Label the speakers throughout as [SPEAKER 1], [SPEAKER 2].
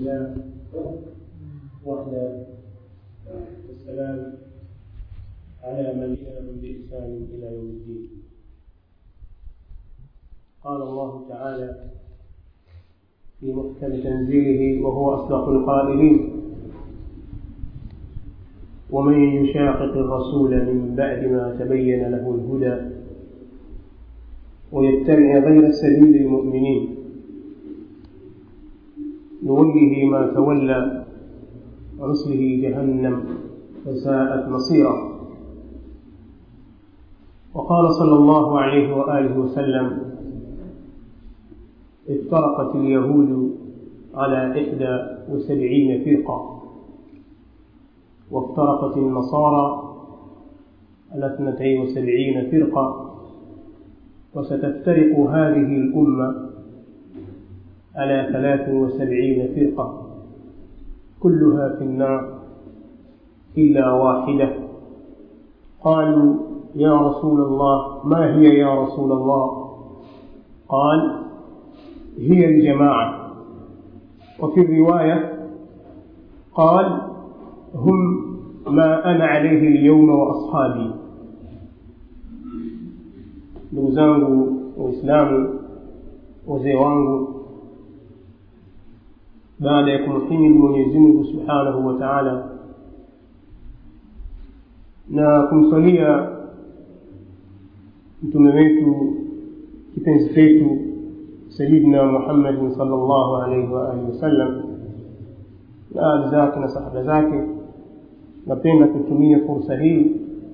[SPEAKER 1] لله وحده والسلام على من لهم بإحسان إلى يوم الدين قال الله تعالى في محكم تنزيله وهو أصدق القائلين ومن يشاقق الرسول من بعد ما تبين له الهدى ويتبع غير سبيل المؤمنين نوله ما تولى ونصله جهنم فساءت مصيرا وقال صلى الله عليه وآله وسلم افترقت اليهود على إحدى وسبعين فرقة وافترقت النصارى على اثنتين وسبعين فرقة وستفترق هذه الأمة على ثلاث وسبعين فرقة كلها في النار إلا واحدة قالوا يا رسول الله ما هي يا رسول الله قال هي الجماعة وفي الرواية قال هم ما أنا عليه اليوم وأصحابي ndugu zangu waislamu wazee wangu baada ya kumhimidi mwenyezi mungu subhanahu wa taala na kumswalia mtume wetu kipenzi chetu sayidina muhammadin sal llahu alaihi waalihi wasallam na ali zake na sahaba zake napenda kutumia fursa hii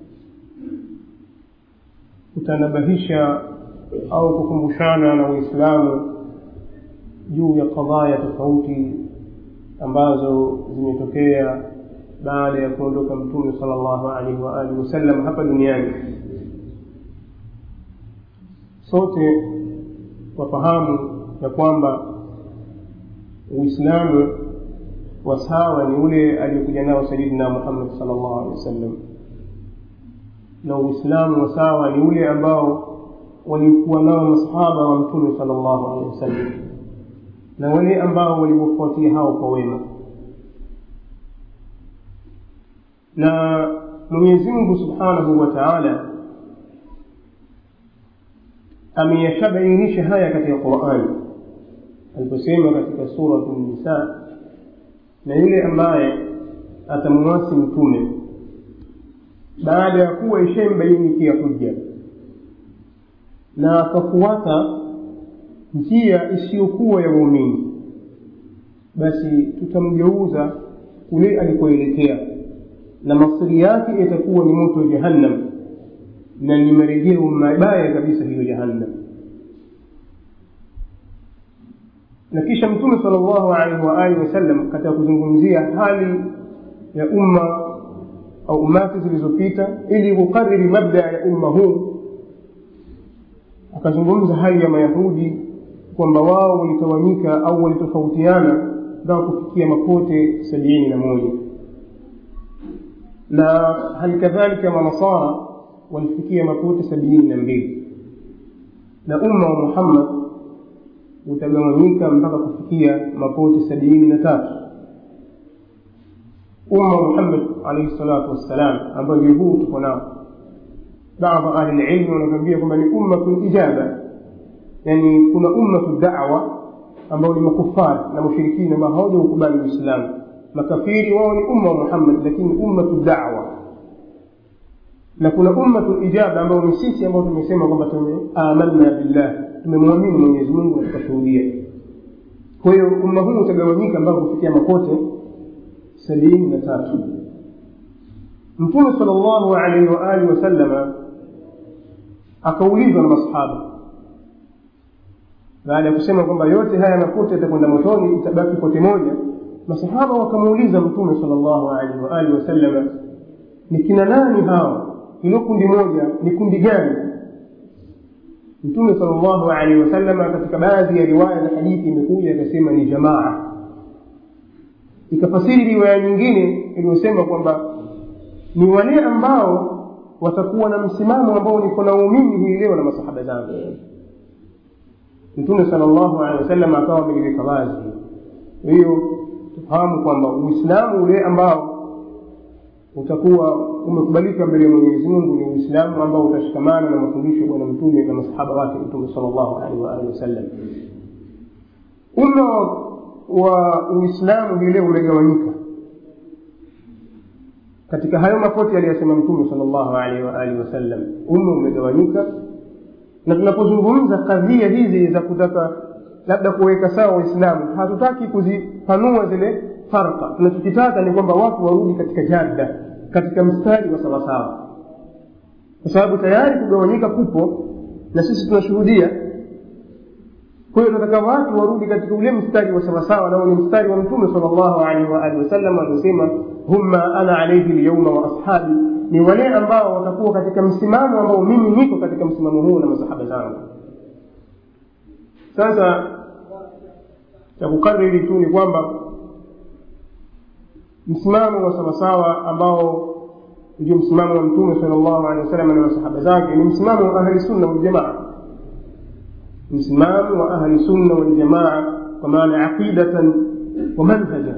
[SPEAKER 1] kutanabahisha au kukumbushana na waislamu juu ya kadhaya tofauti ambazo zimetokea baada ya kuondoka mtume sala llahu alaihi waalihi wasallam hapa duniani sote wafahamu ya kwamba uislamu wa sawa ni ule aliyokuja nao sayidina muhammad sal llahu alehi wasallam na uislamu wa sawa ni ule ambao walikuwa nao masahaba wa mtume sal llahu alehi wasallam na wale ambao waliwafuatia hao kwa wema na mwenyezi mungu subhanahu wa taala ameyashabainisha haya katika qurani aliposema katika suratu nisa na yule ambaye atamwasi mtume baada ya kuwa ishembainikia hujja na akafuata njia isiyokuwa ya waumini basi tutamgeuza kule alikoelekea na masiri yake itakuwa ni moto wa jahannam na ni marejeo mabaya kabisa hiyo jahannam na kisha mtume sala llahu alaihi waalihi wasallam katika kuzungumzia hali ya umma au umati zilizopita ili kukariri mabda ya umma huu akazungumza hali ya mayahudi kwamba wao walitawanyika au walitofautiana mpaka kufikia mapote sabini na moja na hali kadhalika manasara walifikia mapote sabini na mbili na umma wa muhammad utagawanyika mpaka kufikia mapote sabini na tatu umma muhammad alaihi salatu wassalam ambayo ndio huu tuko nao baadhi ahli lilmi wanatuambia kwamba ni ummatu lijaba yani kuna ummatu dawa ambao ni makufari na mushirikina ambao hawajaukubali uislamu makafiri wao ni umma wa muhammad lakini ummatu dawa na kuna ummatu ijaba ambao ni sisi ambao tumesema kwamba tumeamanna billah tumemwamini mwenyezi mungu na tukashuhudia kwa hiyo umma huu utagawanyika mpaka kufikia makote sabini na tatu mtume sal llahu alaihi waalihi wasallama akaulizwa na masahaba baada ya kusema kwamba yote haya mapote yatakwenda motoni itabaki pote moja masahaba wakamuuliza mtume sal llahu alaihi waalihi wasallama ni kina nani hawa hilo kundi moja ni kundi gani mtume sal llahu alaihi wasallama katika baadhi ya riwaya za hadithi imekuja akasema ni jamaa ikafasiri riwaya nyingine iliyosema kwamba ni wale ambao watakuwa na msimamo ambao niko na umimi hii leo na masahaba zangu mtume sala llahu alehi wasallam akawa ameliweka wazi kwa hiyo tufahamu kwamba uislamu ule ambao utakuwa umekubalika mbele ya mwenyezi mungu ni uislamu ambao utashikamana na mafundisho ya bwana mtume na masahaba wake mtume sal llahu alaihi waalihi wasallam umma wa uislamu hii leo umegawanyika katika hayo mapote aliyosema mtume sal llahu alaihi waalihi wasallam umma umegawanyika na tunapozungumza kadhia hizi za kutaka labda kuweka sawa waislamu hatutaki kuzipanua zile farka tunachokitaka ni kwamba watu warudi katika jadda katika mstari wa sawasawa kwa sababu tayari kugawanyika kupo na sisi tunashuhudia kwa hiyo tunataka watu warudi katika ule mstari wa sawasawa nao ni mstari wa mtume sal llahu alaihi waalihi wasallam aliosema humma ana alaihi lyauma wa ashabi ni wale ambao watakuwa katika msimamo ambao mimi niko katika msimamo huu na masahaba zangu sasa cha kukariri tu ni kwamba msimamo wa sawasawa ambao ndio msimamo wa mtume sal llahu alehi wasallam na masahaba zake ni msimamo wa ahli sunna waljamaa msimamo wa ahli sunna waljamaa kwa maana aqidatan wa manhaja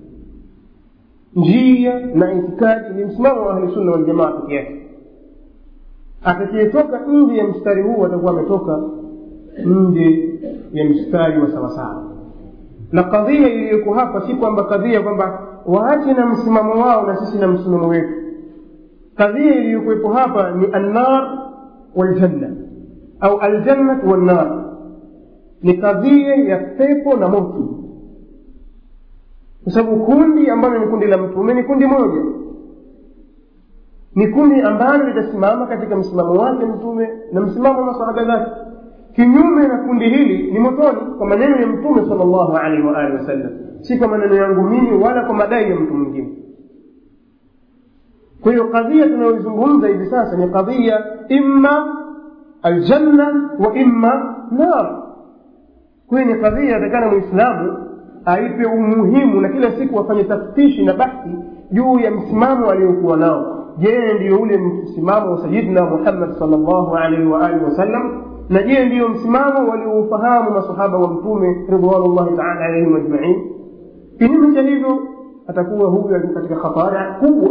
[SPEAKER 1] njia na itikadi ni msimamo wa ahli sunna waljamaa peke yake atakayetoka nje ya mstari huu atakuwa ametoka nje ya mstari wa sawasawa na kadhia iliyoko hapa si kwamba kadhia kwamba waache na msimamo wao na sisi na msimamo wetu kadhia iliyokuwepo hapa ni annar waljanna au aljannat wannar ni kadhia ya pepo na moto kwa sababu kundi ambalo ni kundi la mtume ni kundi moja ni kundi ambalo litasimama katika msimamo wake mtume na msimamo wa masahaba zake kinyume na kundi hili ni motoni kwa maneno ya mtume sal llahu alaihi waalihi wasallam si kwa maneno yangu mimi wala kwa madai ya mtu mwingine kwa hiyo kadhia tunayoizungumza hivi sasa ni kadhia imma aljanna wa imma nar kwa hiyo ni kadhia atakana mwislamu aipe umuhimu na kila siku afanye taftishi na bahthi juu ya msimamo aliyokuwa nao je ndiyo ule msimamo wa sayidina muhammad sal llahu alaihi waalihi wasallam na je ndiyo msimamo walioufahamu masahaba wa mtume ridwanullahi taala alaihim ajmain kinyume cha hivyo atakuwa huyu alikuwa katika khatari kubwa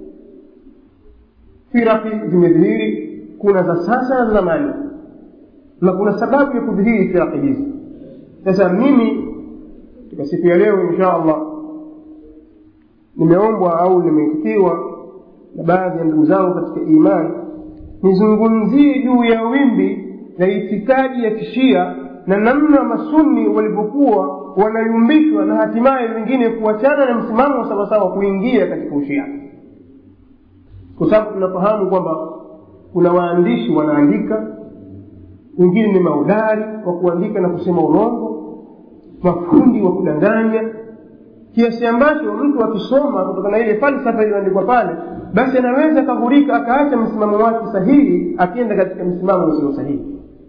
[SPEAKER 1] firaki zimedhihiri kuna za sasa na za zamani na kuna sababu ya kudhihiri firaki hizi sasa mimi katika siku ya leo insha allah nimeombwa au nimeitikiwa na baadhi ya ndugu zangu katika imani nizungumzie juu ya wimbi la itikadi ya kishia na namna masunni walivyokuwa wanayumbishwa na hatimaye wengine kuachana na msimamo wa sawasawa kuingia katika ushia kwa sababu tunafahamu kwamba kuna waandishi wanaandika wengine ni maudari wa kuandika na kusema urongo mafundi wa kudanganya kiasi ambacho mtu akisoma kutokana na ile falsafa iliyoandikwa pale basi anaweza akaghurika akaacha msimamo wake sahihi akienda katika msimamo usio sahihi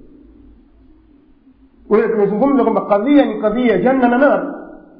[SPEAKER 1] kwa hiyo tumezungumza kwamba kadhia ni kadhia janna na nar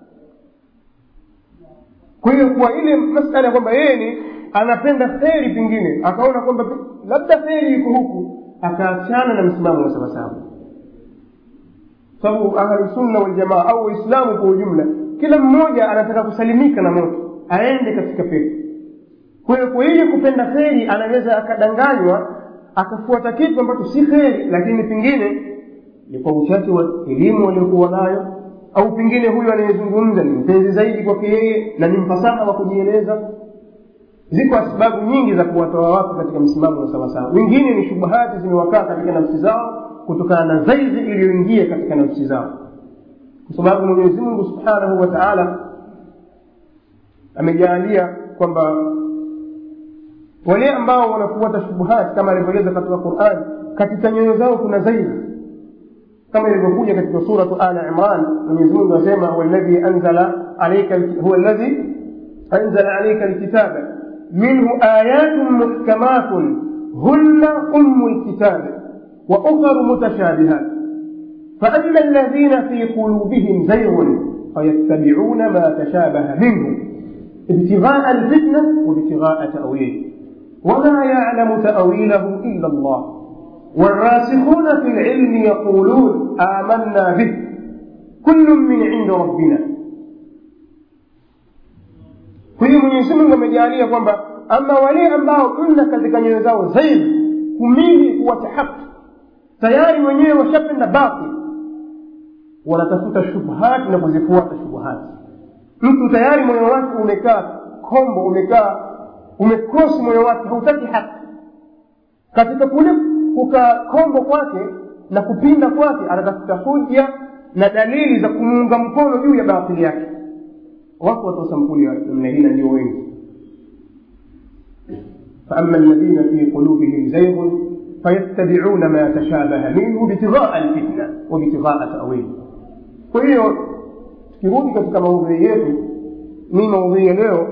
[SPEAKER 1] kwa hiyo kwa ile masala kwamba yeye ni anapenda kheri pengine akaona kwamba labda kheri iko huku akaachana na msimamo wa sawasawa sababu ahlusunna waljamaa au waislamu kwa ujumla kila mmoja anataka kusalimika na moto aende katika pepo kwa hiyo kwa ile kupenda kheri anaweza akadanganywa akafuata kitu ambacho si kheri lakini pengine ni kwa uchache wa elimu waliokuwa nayo au pengine huyu anayezungumza ni mpenzi zaidi kwake yeye na ni mfasaha wa kujieleza ziko sababu nyingi za kuwatoa watu katika msimamo wa sawasawa wengine ni shubuhati zimewakaa katika nafsi zao kutokana na zaizi iliyoingia katika nafsi zao kwa sababu mwenyezi mungu subhanahu wa taala amejaalia kwamba wale ambao wanafuata shubuhati kama alivyoeleza katika qurani katika nyoyo zao kuna zaizi kama ilivyokuja katika suratu ala imran mwenyezi mungu anasema huwa alladhi anzala alayka huwa alladhi anzala alayka alkitaba minhu ayatun muhkamatun hunna ummu lkitabi wa ukharu mutashabihat فأما الذين في قلوبهم زيغ فيتبعون ما تشابه منه ابتغاء الفتنة وابتغاء تأويله وما يعلم تأويله إلا الله والراسخون في العلم يقولون آمنا به كل من عند ربنا mwenyezi mungu amejaalia kwamba ama wale ambao mna katika nyoyo zao zaidi kumili kuwacha haki tayari wenyewe washapenda batil wanatafuta shubhati na kuzifuata shubhati mtu tayari moyo wake umekaa kombo umekaa umekrosi moyo wake hautaki haki katika kule kukaa kombo kwake na kupinda kwake anatafuta hoja na dalili za kumuunga mkono juu ya batili yake wako watu wa sampuli ya namna hii na ndio wengi فأما الذين في قلوبهم زيغ فيتبعون ما تشابه منه ابتغاء الفتنة وابتغاء تأويله kwa hiyo tukirudi katika maudhui yetu ni maudhui ya leo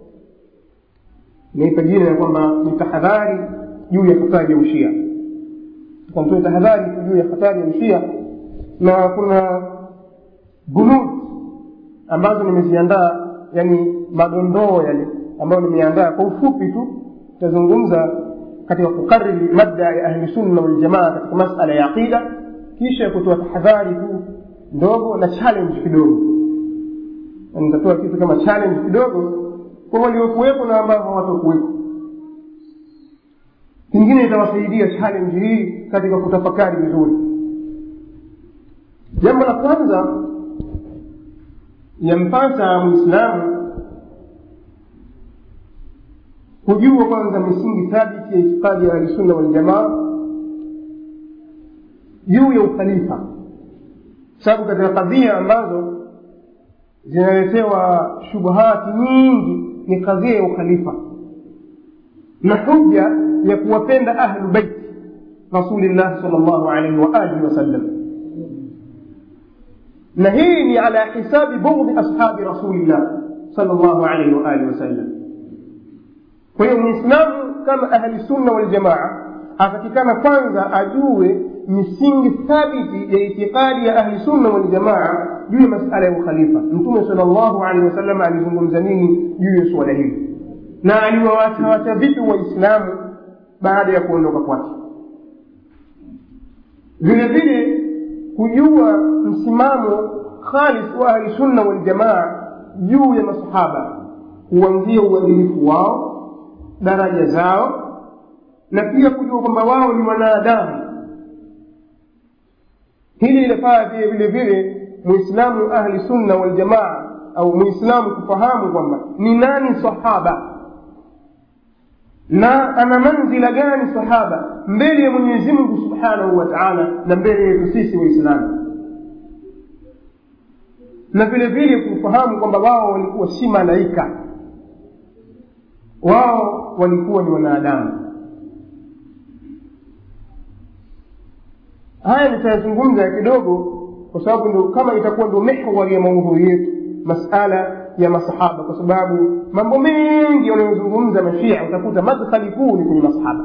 [SPEAKER 1] naipa jina ya kwamba ni tahadhari juu ya hatari ya ushia tukamtoe tahadhari juu ya hatari ya ushia na kuna bunud ambazo nimeziandaa yani madondoo yale ambayo nimeandaa kwa ufupi tu tutazungumza katika kukariri madda ya ahli sunna waljamaa katika masala ya aqida kisha kutoa tahadhari tu ndogo na challenge kidogo nitatoa kitu kama challenge kidogo kwa waliokuwepo na ambao hawatokuwepo kingine itawasaidia challenge hii katika kutafakari vizuri jambo la kwanza yampasa mwislamu kujua kwanza misingi thabiti ya itikadi ya ahlisunna waljamaa juu ya ukhalifa sababu katika kadhia ambazo zinaletewa shubuhati nyingi ni kadhia ya ukhalifa na hujja ya kuwapenda ahlu bait rasulillahi sal llahu alaihi waalihi wasallam na hii ni ala hisabi bughdhi ashabi rasulillah sal llahu alaihi waalihi wasallam kwa hiyo mwislamu kama ahli sunna waljamaa atakikana kwanza ajue misingi thabiti ya itikadi ya ahli sunna waljamaa juu ya masala ya ukhalifa mtume sal llahu alehi wasallam alizungumza nini juu ya suala hili na aliwawachawacha vipi waislamu baada ya kuondoka kwake vile vile kujua msimamo khalis wa ahli sunna waljamaa juu ya masahaba kuanzia uadilifu wao daraja zao na pia kujua kwamba wao ni wanadamu hili linafaa pia vile vile muislamu ahli sunna waljamaa au muislamu kufahamu kwamba ni nani sahaba na ana manzila gani sahaba mbele ya mwenyezi mungu subhanahu wa taala na mbele yetu sisi waislamu na vile vile kufahamu kwamba wao walikuwa si malaika wao walikuwa ni wanadamu haya nitayazungumza kidogo kwa sababu ndo kama itakuwa ndo mihwari ya maudhui yetu masala ya masahaba kwa sababu mambo mengi wanayozungumza mashia utakuta madkhali kuu ni kwenye masahaba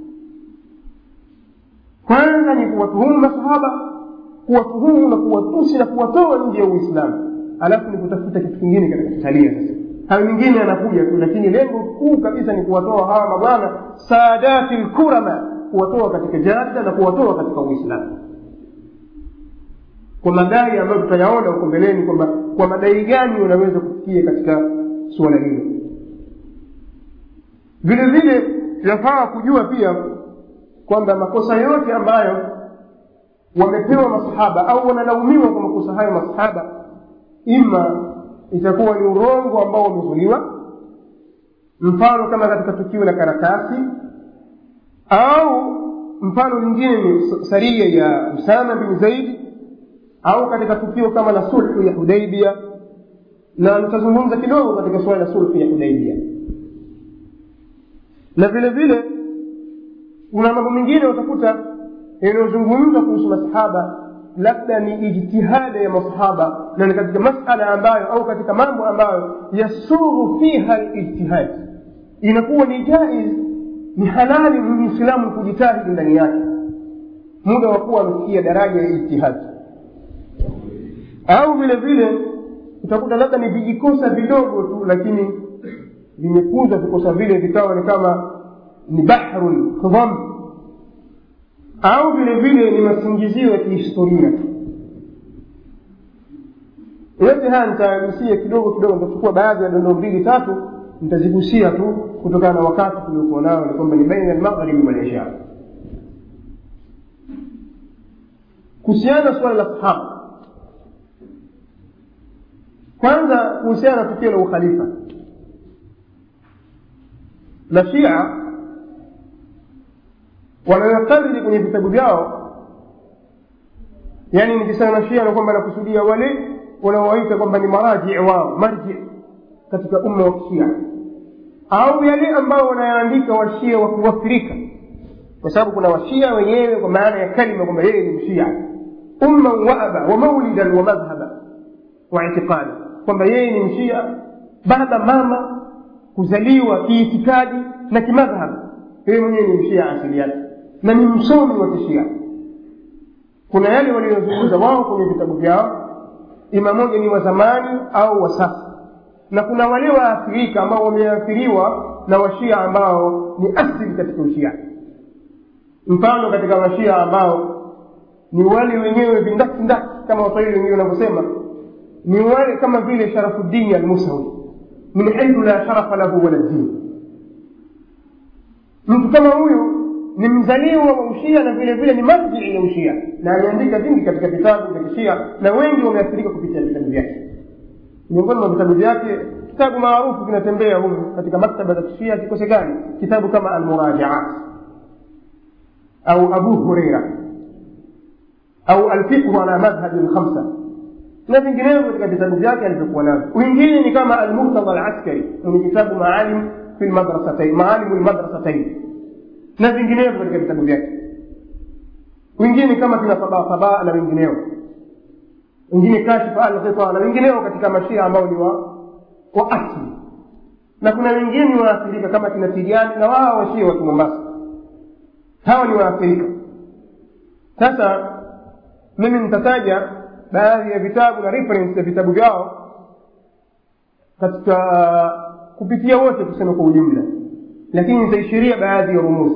[SPEAKER 1] kwanza ni kuwatuhumu masahaba kuwatuhumu na kuwatusi na kuwatoa nje ya uislamu alafu ni kutafuta kitu kingine katika kitalia sasa hayo mingine yanakuja tu lakini lengo kuu kabisa ni kuwatoa hawa mabwana saadati lkurama kuwatoa katika jada na kuwatoa katika uislamu kwa madai ambayo tutayaona huko mbeleni kwamba kwa madai gani unaweza kufikia katika suala hilo vile vile yafaa kujua pia kwamba makosa yote ambayo wamepewa masahaba au wanalaumiwa kwa makosa hayo masahaba ima itakuwa ni urongo ambao umezuliwa mfano kama katika tukio la karatasi au mfano mwingine ni saria ya usama bin zaidi au katika tukio kama la sulhu ya hudaibia na nitazungumza kidogo katika suala la sulhu ya hudaibia na vile vile kuna mambo mengine utakuta yanayozungumzwa kuhusu masahaba labda ni ijtihada ya masahaba na ni katika masala ambayo au katika mambo ambayo yasughu fiha lijtihad inakuwa ni jaiz ni halali muislamu kujitahidi ndani yake muda wa kuwa amefikia daraja ya ijtihadi au vile vile utakuta labda ni vijikosa vidogo tu lakini vimekuza vikosa vile vikawa ni kama ni bahrun khidham au vile vile ni masingizio ya kihistoria yote haya nitagusia kidogo kidogo nitachukua baadhi ya dondoo mbili tatu nitazigusia tu kutokana na wakati tuliokuwa nao ni kwamba ni baina almaghribi walisha kuhusiana na suala la sahaba kwanza kuhusiana na tukio la ukhalifa na shia wanayokariri kwenye vitabu vyao yani nikisema shia na kwamba nakusudia wale wanaowaita kwamba ni maraji wao marji katika umma wa kishia au yale ambao wanayaandika washia wa kuwafirika kwa sababu kuna washia wenyewe kwa maana ya kalima kwamba yeye ni mshia umman waaba wa maulidan wa madhhaba wa itiqadi kwamba yeye ni mshia baba mama kuzaliwa kiitikadi na kimadhhab yeye mwenyewe ni mshia asili yake na ni msomi wa kishia kuna yale waliyozungumza wao kwenye vitabu vyao ima moja ni wa zamani au wa sasa na kuna wale waathirika ambao wameathiriwa na washia ambao ni asili katika ushia mfano katika washia ambao ni wale wenyewe vindakindaki kama waswahili wengine wanavyosema ni wale kama vile sharafuddini almusawi min haithu la sharafa lahu wala dini mtu kama huyu ni mzaliwa wa ushia na vile vile ni marjii ya ushia na ameandika vingi katika vitabu vya kishia na wengi wameathirika kupitia vitabu vyake miongoni mwa vitabu vyake kitabu maarufu kinatembea humu katika maktaba za kishia kikosekani kitabu kama almurajaat au abu hureira au alfiqhu ala madhhabi lkhamsa na vinginevyo katika vitabu vyake alivyokuwa navyo wengine ni kama almurtada alaskari mwenye kitabu maalim fi lmadrasatain maalimu lmadrasatain na vinginevyo katika vitabu vyake wengine kama kina sabasaba na wengineo wengine kashifa alghita na wengineo katika mashia ambao ni wa wa asli na kuna wengine ni waathirika kama kina tijani na wao washia wa kimombasa hawa ni waathirika sasa mimi nitataja baadhi ya vitabu na reference ya vitabu vyao katika kupitia wote kusema kwa ujumla lakini nitaishiria baadhi ya rumuzi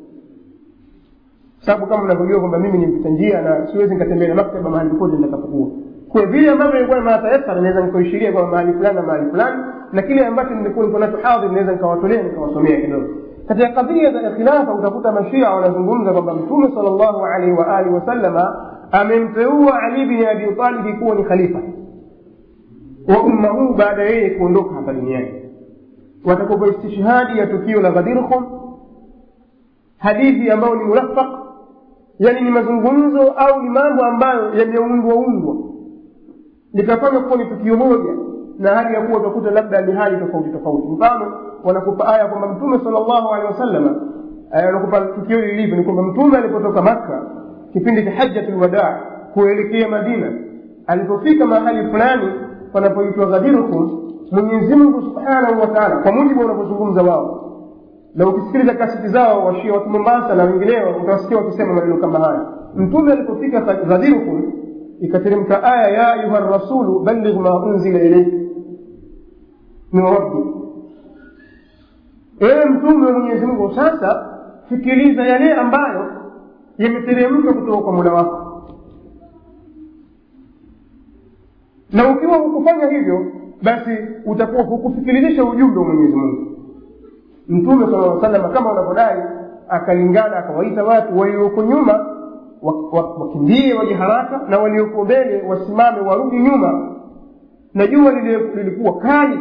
[SPEAKER 1] sababu kama unavyojua kwamba mimi ni mpita njia na siwezi nikatembea na maktaba mahali popote nitakapokuwa kwa vile ambavyo nilikuwa na matayasara naweza nikaishiria kwa mahali fulani na mahali fulani na kile ambacho nilikuwa niko nacho hadhir naweza nikawatolea nikawasomea kidogo katika kadhia za khilafa utakuta mashia wanazungumza kwamba mtume sal llahu alaihi wa alihi wasallama amemteua ali bin abi talibi kuwa ni khalifa wa umma huu baada yeye kuondoka hapa duniani watakupa istishhadi ya tukio la ghadirhum hadithi ambayo ni mulafaq yani ni mazungumzo au ni mambo ambayo yameundwa undwa likafanywa kuwa ni tukio moja na hali ya kuwa utakuta labda ni hali tofauti tofauti mfano wanakupa aya kwamba mtume sal llahu alehi wasalama wanakupa tukio hili lilivyo ni kwamba mtume alipotoka makka kipindi cha hajjatu lwadaa kuelekea madina alipofika mahali fulani panapoitwa ghadirukum mwenyezi mungu subhanahu wa taala kwa mujibu wanavyozungumza wao na ukisikiliza kasiti zao washia watu mombasa na wengineo utawasikia wakisema maneno kama haya mtume alipofika ghadirukum ikateremka aya ya ayuha rasulu balligh ma unzila ilaik min rabbi ewe mtume wa mwenyezi mungu sasa fikiriza yale ambayo yameteremka kutoka kwa mula wako na ukiwa hukufanya hivyo basi utakuwa hukufikirisha ujumbe wa mwenyezi mungu mtume sala aa salama kama unavyodai akalingana akawaita watu walioko nyuma wakimbie waje haraka na walioko mbele wasimame warudi nyuma na jua lilikuwa kali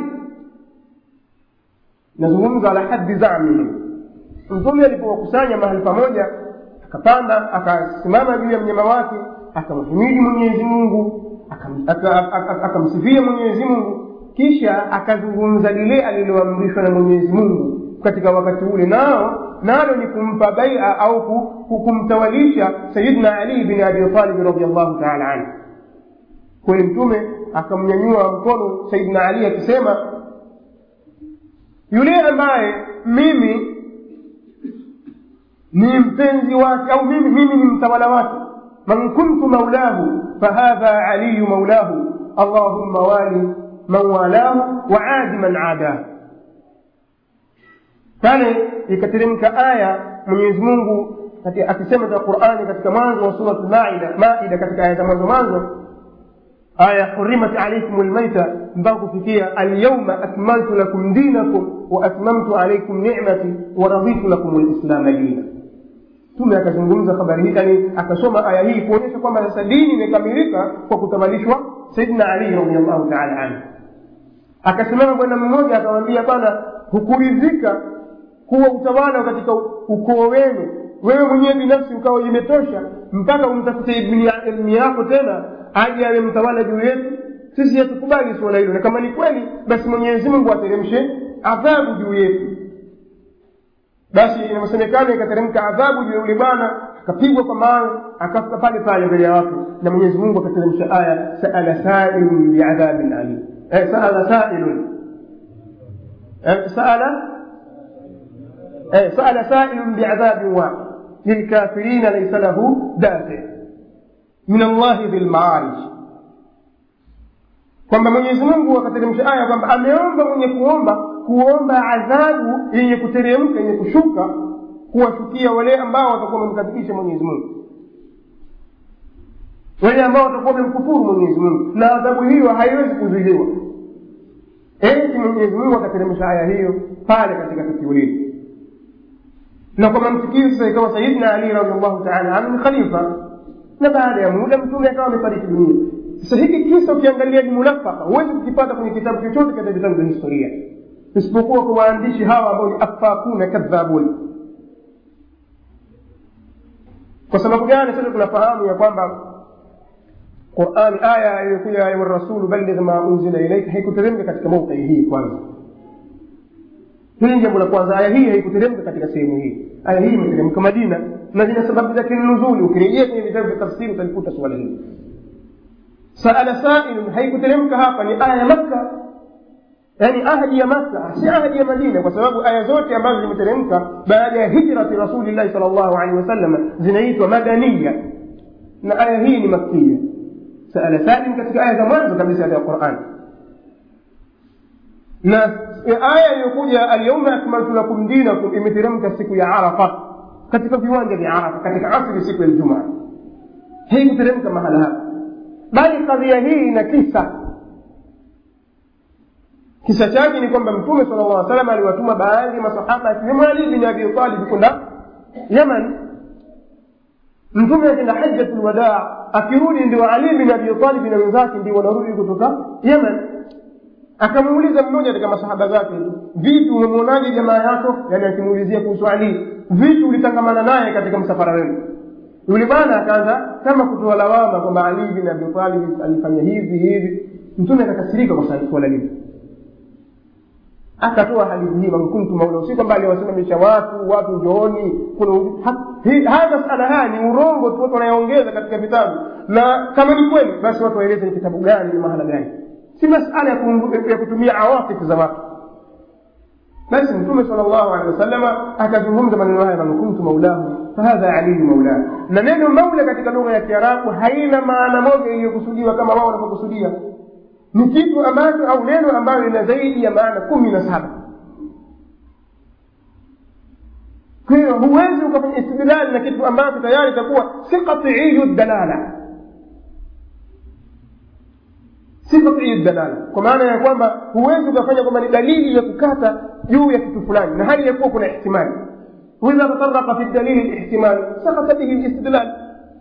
[SPEAKER 1] nazungumza ala haddi zamihim mtume alipowakusanya mahali pamoja akapanda akasimama juu ya mnyama wake akamhimidi mwenyezi mungu akamsifia mwenyezi mungu kisha akazungumza lile aliloamrishwa na mwenyezi mungu katika wakati ule nao nalo ni kumpa baia au kumtawalisha sayidna ali bin abi talibi radiallahu taala anhu kweli mtume akamnyanyua mkono sayidna ali akisema yule ambaye mimi ni mpenzi wake au mimi, mimi ni mtawala wake man kuntu maulahu fahadha aliyu maulahu allahumma wali man walahu waadi man adahu pale ikateremka aya mwenyezi mungu akisema katika qurani katika mwanzo wa surat maida maida katika aya za mwanzo mwanzo aya hurimat alaikum lmaita mpaka kufikia alyauma akmaltu lakum dinakum wa atmamtu alaikum nicmati wa raditu lakum lislama dina mtume akazungumza habari hii yani akasoma aya hii kuonyesha kwamba sasa dini imekamilika kwa kutamalishwa saidina ali radiallahu taala anhu akasimama bwana mmoja akamwambia bwana hukuridhika kuwa utawala katika ukoo wenu wewe mwenyewe binafsi ukawa imetosha mpaka umtafute ilmu yako tena aje awe mtawala juu yetu sisi hatukubali suala hilo na kama ni kweli basi mwenyezi mungu ateremshe adhabu juu yetu basi inasemekana ikateremka adhabu juu ya yule bwana akapigwa kwa mawe akafa pale pale mbele ya watu na mwenyezi mungu akateremsha aya saala sailun biadhabin alim eh, saala sailun eh, saala eh, saala sailun biadhabin waqi للكافرين ليس له دافع من الله ذي المعارج kwamba mwenyezi mungu akateremsha aya kwamba ameomba mwenye kuomba kuomba adhabu yenye kuteremka yenye kushuka kuwashukia wale ambao watakuwa wamemkadhibisha mwenyezi mungu wale ambao watakuwa wamemkufuru mwenyezi mungu na adhabu hiyo haiwezi kuzuiliwa eti mwenyezi mungu akateremsha aya hiyo pale katika tukio hili na kwa mantiki sasa ikawa sayidina ali radiallahu taala anhu ni khalifa na baada ya muda mtume akawa amefariki dunia sasa hiki kisa ukiangalia ni munafaka huwezi kukipata kwenye kitabu chochote katika vitabu vya historia isipokuwa kwa waandishi hawa ambao ni afakuna kadhabun kwa sababu gani sasa tunafahamu ya kwamba qurani aya iliyokuja ya rasulu balligh ma unzila ilaika haikuteremka katika mauqii hii kwanza hili ni jambo la kwanza aya hii haikuteremka katika sehemu hii aya hii imeteremka madina na zina sababu zake nuzuli ukirejea kwenye vitabu vya tafsiri utalikuta suala hili saala sailun haikuteremka hapa ni aya ya makka yaani ahadi ya makka si ahadi ya madina kwa sababu aya zote ambazo zimeteremka baada ya hijrati rasulillahi sal llahu alehi wasallam zinaitwa madaniya na aya hii ni makkiya saala sailun katika aya za mwanzo kabisa ya qurani na aya iliyokuja alyauma akmaltu lakum dinakum imeteremka siku ya arafa katika viwanja vya arafa katika asri siku ya ljumaa hii kuteremka mahala hapa bali kadhia hii ina kisa kisa chake ni kwamba mtume sala llah salam aliwatuma baadhi ya masahaba akiwemo ali bin abi talib kwenda yaman mtume akenda hajjatu lwadaa akirudi ndio ali bin abi talib na wenzake ndio wanarudi kutoka yaman akamuuliza mmoja katika masahaba zake vipi umemwonaje jamaa yako yani akimuulizia kuhusu ali vipi ulitangamana naye katika msafara wenu yule bwana akaanza kama kutoa lawama kwamba ali bin abi talib alifanya hivi hivi mtume akakasirika kwa swala lile akatoa hadithi hii mankuntu maula si kwamba aliwasimamisha watu watu njooni kuna haya masala haya ni urongo tu watu wanayoongeza katika vitabu na kama ni kweli basi watu waeleze ni kitabu gani ni mahala gani si masala ya kutumia awatifu za watu basi mtume sala llahu alehi wasalama akazungumza maneno haya man kuntu maulahu fahadha aliyu maulahu na neno maula katika lugha ya kiarabu haina maana moja iliyokusudiwa kama wao wanavyokusudia ni kitu ambacho au neno ambayo lina zaidi ya maana kumi na saba kwa hiyo huwezi ukafanya istidlali na kitu ambacho tayari itakuwa si qatiiyu dalala si qatiiyu dalala kwa maana ya kwamba huwezi ukafanya kwamba ni dalili ya kukata juu ya kitu fulani na hali ya kuwa kuna ihtimali واذا تطرق في الدليل الاحتمال سقط به الاستدلال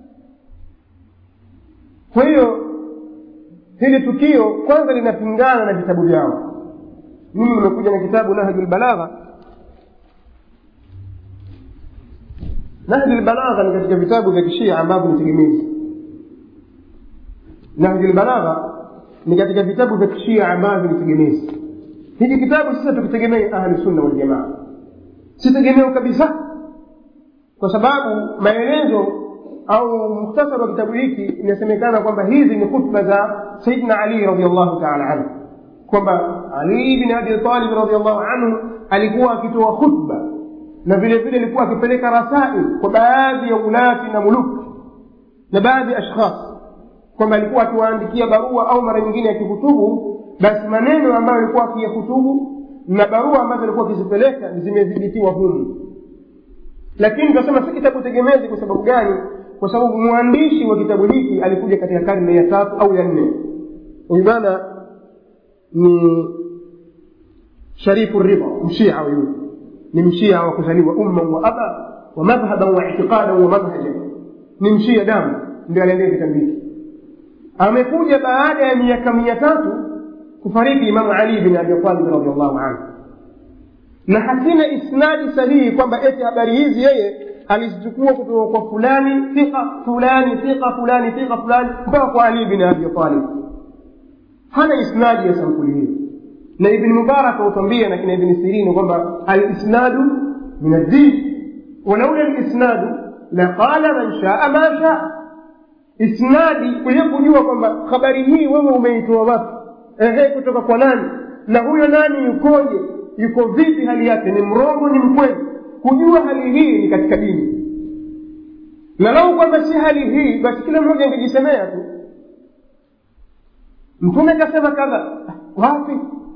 [SPEAKER 1] kwa hiyo hili tukio kwanza linapingana na vitabu vyao mimi nimekuja na kitabu nahju lbalagha nahju lbalagha ni katika vitabu vya kishia ambavyo ni tegemezi nahju lbalagha ni katika vitabu vya kishia ambavyo ni tegemezi hiki kitabu sasa tukitegemei ahli sunna waljamaa sitegemeo kabisa kwa sababu maelezo au muhtasari wa kitabu hiki inasemekana kwamba hizi ni khutba za sayidina ali radiallahu taala anhu kwamba ali bin abi talib radiallahu anhu alikuwa akitoa khutba na vile vile alikuwa akipeleka rasail kwa baadhi ya ulati na muluki na baadhi ya ashkhas kwamba alikuwa akiwaandikia barua au mara nyingine akihutubu basi maneno ambayo alikuwa akiyahutubu na barua ambazo alikuwa akizipeleka zimedhibitiwa humu lakini tunasema si kitabu tegemezi kwa sababu gani kwa sababu mwandishi wa kitabu hiki alikuja katika karne ya tatu au ya nne huyu bwana ni sharifu ridha mshia huyu ni mshia wa kuzaliwa umma wa aba wa madhhaban wa itiqadan wa manhajan ni mshia damu ndio aliendea kitabu hiki amekuja baada ya miaka mia tatu kufariki imamu ali bin abi talib radiallahu anhu na hakina isnadi sahihi kwamba eti habari hizi yeye alizichukua kutoka kwa fulani thika fulani thika fulani thika fulani mpaka kwa ali bin abi talib hana isnadi ya sampuli hiyo na ibni mubarak autambia na kina ibni sirini kwamba alisnadu min addin walaula lisnadu laqala man shaa ma shaa isnadi kwenye kujua kwamba habari hii wewe umeitoa wapi ehe kutoka kwa nani na huyo nani yukoje yuko vipi hali yake ni mrongo ni mkweli kujua hali hii ni katika dini na lau kwamba si hali hii basi kila mmoja angejisemea tu mtume kasema kadha wapi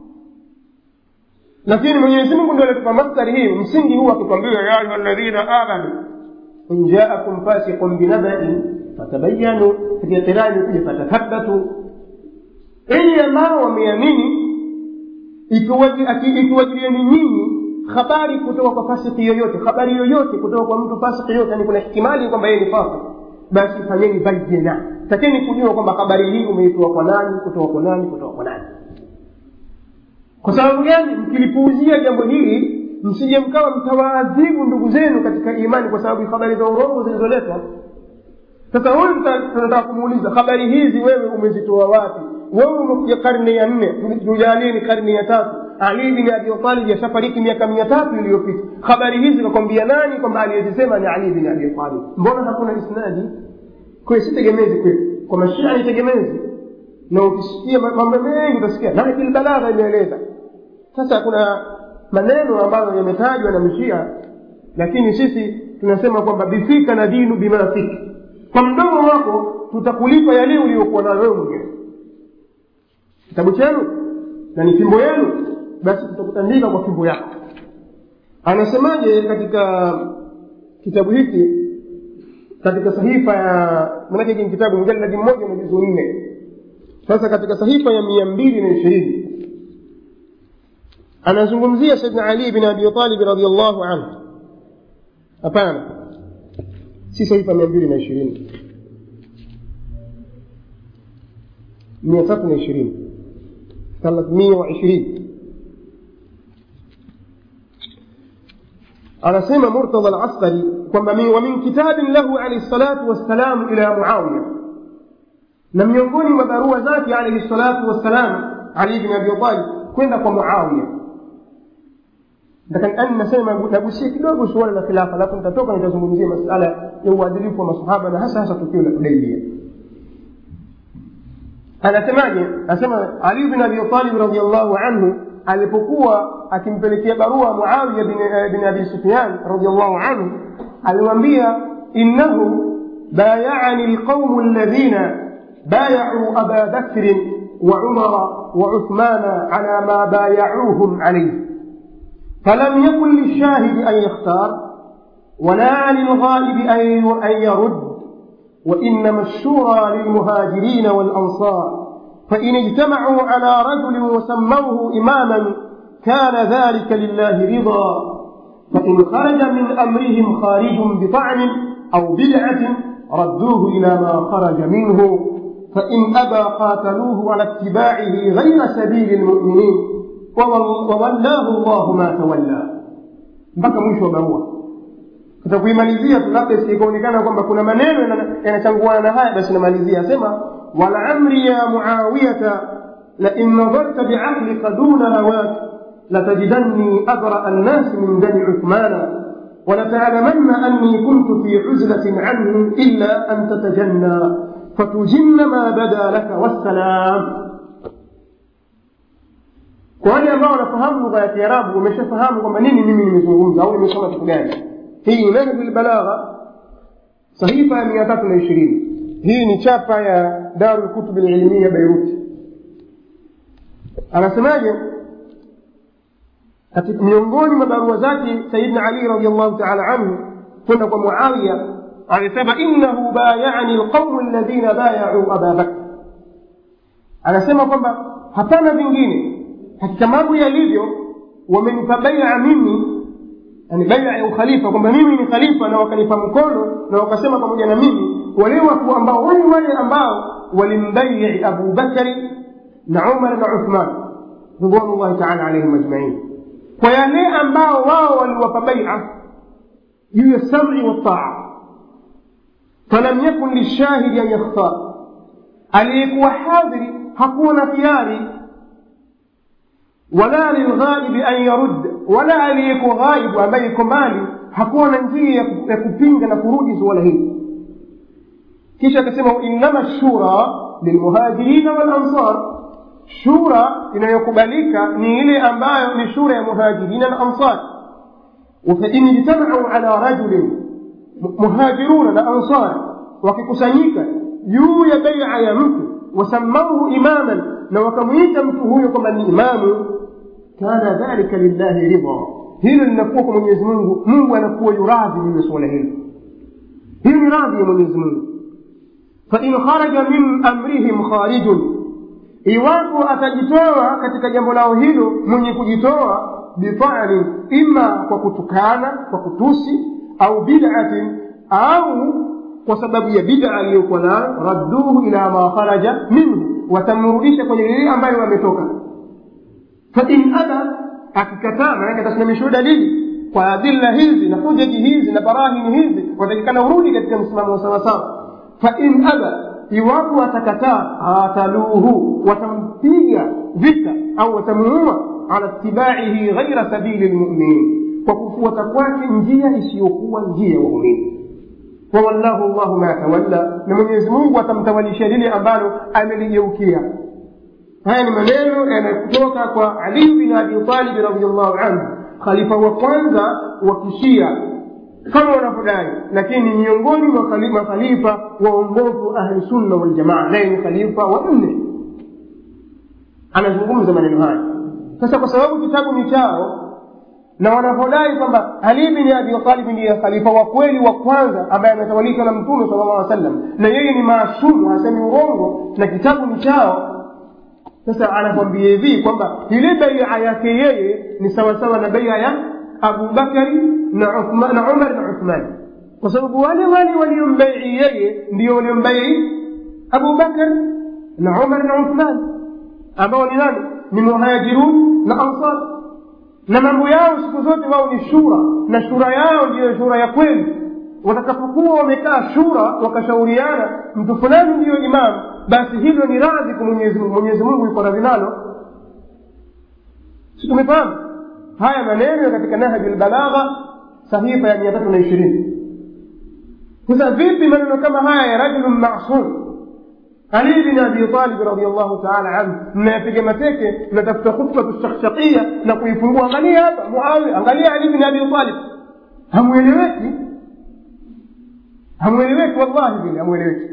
[SPEAKER 1] lakini mwenyezi mungu ndio alitupa mastari hii msingi huu akitwambia ya ayuha ladhina amanu in jaakum fasiqun binabain fatabayanu katika kirani kuja fatathabatu enyi ambao wameamini ikiwajilieni nyinyi habari kutoka kwa fasiki yoyote habari yoyote kutoka kwa mtu fasiki yoyote yani kuna ihtimali kwamba yeye ni fasik basi fanyeni bayina takeni kujua kwamba habari hii umeitoa kwa nani kutoka kwa nani kutoka kwa nani kwa sababu gani mkilipuuzia jambo hili msije mkawa mtawaadhibu ndugu zenu katika imani kwa sababu habari za urongo zilizoletwa sasa huyu tunataka kumuuliza habari hizi wewe umezitoa wapi wewe umekuja karne ya nne tujalie ni karne ya tatu ali bin abi talib yashafariki miaka mia tatu iliyopita habari hizi kakwambia nani kwamba aliyezisema ni ali bin abi talib mbona hakuna isnadi kwayo si tegemezi kwetu kwa mashia ni tegemezi na ukisikia mambo mengi utasikia nahjul balagha imeeleza sasa kuna maneno ambayo yametajwa na mshia lakini sisi tunasema kwamba bifika na dinu bima fika kwa mdomo wako tutakulipa yale uliokuwa nayo wewe mwenyewe kitabu chenu na ni fimbo yenu basi tutakutandika kwa fimbo yako anasemaje katika kitabu hiki katika sahifa ya manake hiki ni kitabu mjaladi mmoja na juzu nne sasa katika sahifa ya mia mbili na ishirini anazungumzia saidna ali bin abi talib radiallahu anhu hapana si sahifa mia mbili na ishirini mia tatu na ishirini ثلاثمية وعشرين anasema murtadha alaskari kwamba wa min kitabin lahu alaihi salatu wassalam ila muawiya na miongoni mwa barua zake alaihi salatu wassalam ali bin abi talib kwenda kwa muawiya lakini nasema nagusia kidogo suala la khilafa alafu nitatoka nitazungumzia masala ya uadilifu wa masahaba na hasa hasa tukio la hudaibia anasemaje anasema ali bin abi talib radiallahu anhu alipokuwa akimpelekea barua muawiya bin, bin abi sufyan radiallahu anhu alimwambia innahu بايعني القوم الذين بايعوا أبا بكر وعمر وعثمان على ما بايعوهم عليه فلم يكن للشاهد أن يختار ولا للغائب أن يرد وإنما الشورى للمهاجرين والأنصار فإن اجتمعوا على رجل وسموه إماما كان ذلك لله رضا فإن خرج من أمرهم خارج بطعن أو بدعة ردوه إلى ما خرج منه فإن أبى قاتلوه على اتباعه غير سبيل المؤمنين وولاه الله ما تولى mpaka mwisho wa barua tutakuimalizia tu labda isikaonekana kwamba kuna maneno yanachanguana na haya basi namalizia asema walamri ya muawiyata lain nadharta biaqlika duna hawak latajidanni abraa nnasi min dami uthmana ولتعلمن أني كنت في عزلة عنه إلا أن تتجنى فتجن ما بدا لك والسلام kwa wale ambao wanafahamu lugha ya kiarabu wameshafahamu kwamba nini mimi nimezungumza au nimesoma kitu gani hii ni nahju lbalagha sahifa ya mia tatu na ishirini hii ni chapa ya daru lkutubi lilmia beiruti anasemaje katika miongoni mwa barua zake sayidna ali radiallahu taala anhu kwenda kwa muawiya alisema innahu bayani lqaumu alladhina bayau aba bakr anasema kwamba hapana vingine hakika mambo yalivyo wamenipa baia mimi yani baia ya ukhalifa kwamba mimi ni khalifa na wakanipa mkono na wakasema pamoja na mimi wale watu ambao wale wale ambao walimbaii abu bakari na umar na uthman ridwanullahi taala alaihim ajmain kwa yale ambao wao waliwapa baia juu ya sam'i wataa falam yakun lishahidi an yakhtar aliyekuwa hadhiri hakuwa na khiari wala lilghaibi an yarud wala aliyeko ghaibu ambaye iko mbali hakuwa na njia ya kupinga na kurudi suala hili kisha akasema innama shura lilmuhajirina walansar shura inayokubalika ni ile ambayo ni shura ya muhajirina na ansar fain ijtamau ala rajulin muhajiruna na ansar wakikusanyika juu ya baia ya mtu wasamauhu imaman na wakamwita mtu huyo kwamba ni imamu kana dhalika lillahi ridha hilo linakuwa kwa mwenyezi mungu mungu anakuwa yuradhi juu ya suala hilo hiyo ni radhi ya mwenyezi mungu fain kharaja min amrihim kharijun iwapo atajitoa katika jambo lao hilo mwenye kujitoa bifani ima kwa kutukana kwa kutusi au bidatin au kwa sababu ya bida aliyokuwa nayo radduhu ila ma kharaja minhu watamrudisha kwenye lile ambayo wametoka fain aba akikataa maanake atasimamishwa dalili kwa adilla hizi na hujaji hizi na barahini hizi watakikana urudi katika msimamo wa sawasawa fain aba iwapo watakataa qataluhu watampiga vita au watamuua ala itibaihi ghaira sabili lmuminin kwa kufuata kwake njia isiyokuwa njia ya waumini wawallahu llahu ma tawalla na mwenyezi mungu atamtawalisha lile ambalo ameligeukia haya ni maneno yanayotoka kwa ali bin abi talibi radiallahu anhu khalifa wa kwanza wa kishia kama wanavyodai lakini miongoni mwa makhalifa waongofu ahli sunna waljamaa naye ni khalifa wa nne anazungumza maneno haya sasa kwa sababu kitabu ni chao na wanavyodai kwamba ali bin abi talib ndiye khalifa wa kweli wa kwanza ambaye ametawalishwa na mtume sala llah sallam na yeye ni maasumu hasemi urongo na kitabu ni chao sasa anakwambia hivi kwamba ile baia yake yeye ni sawasawa na baia ya abubakari na na umar na uthman kwa sababu wale wale waliombaii yeye ndio waliombaii abubakar na umar na uthman ambao ni nani ni muhajirun na ansar na mambo yao siku zote wao ni shura na shura yao ndiyo shura ya kweli watakapokuwa wamekaa shura wakashauriana mtu fulani ndiyo imamu basi hilo ni radhi kwa mwenyezi mungu mwenyezi mungu yuko radhi nalo si tumefahamu haya maneno katika nahji lbalagha sahifa ya mia tatu na ishirini sasa vipi maneno kama haya ya rajulun masum ali bin abi talib radiallahu taala anhu mnayapiga mateke mnatafuta khutbatu shakshakia na kuifungua angalia hapa muawiya angalia ali bin abi talib hamweleweki hamweleweki wallahi vile hamweleweki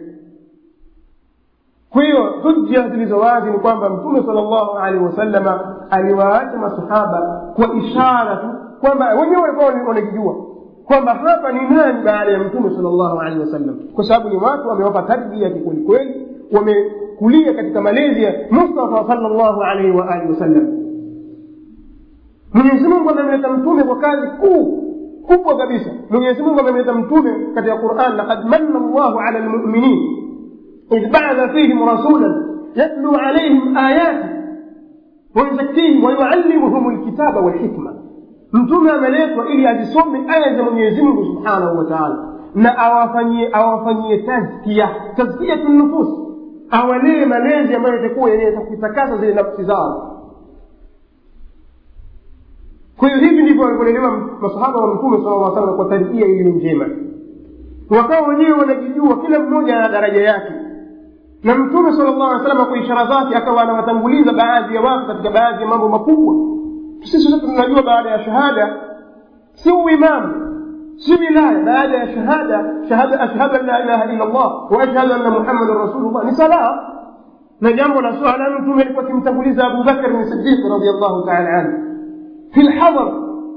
[SPEAKER 1] kwa hiyo hujja zilizo wazi ni kwamba mtume sala llahu alaihi wasalama aliwaacha masahaba kwa ishara tu kwamba wenyewe walikuwa wanakijua kwamba hapa ni nani baada ya mtume sala llahu alaihi wasallam kwa sababu ni watu wamewapa tarbia kikwelikweli wamekulia katika malezi ya mustafa sala llahu alaihi waalihi wasallam mwenyezi mungu amemleta mtume kwa kazi kuu kubwa kabisa mwenyezi mungu amemleta mtume katika quran laqad manna llahu ala lmuminin إذ بعث فيهم رسولا يتلو عليهم آياته ويزكيهم ويعلمهم الكتاب والحكمة mtume ameletwa ili azisome aya za mwenyezi mungu subhanahu wa taala na awafanyie awafanyie tazkia tazkiyatu nufus awalee malezi ambayo itakuwa yenye kuitakasa zile nafsi zao kwa hiyo hivi ndivyo walivyolelewa masahaba wa mtume sala lla salam kwa tarbia iliyo njema wakawa wenyewe wanajijua kila mmoja ana daraja yake na mtume sala llahu alih salam kwa ishara zake akawa anawatanguliza baadhi ya watu katika baadhi ya mambo makubwa sisi sote tunajua baada ya shahada si uimamu si wilaya baada ya shahada shahada ashhadu an la ilaha illa llah wa ashhadu anna muhammadan rasulullah ni sala na jambo la swala mtume alikuwa akimtanguliza abu bakr ni sidiq radiallahu taala anhu fi lhadar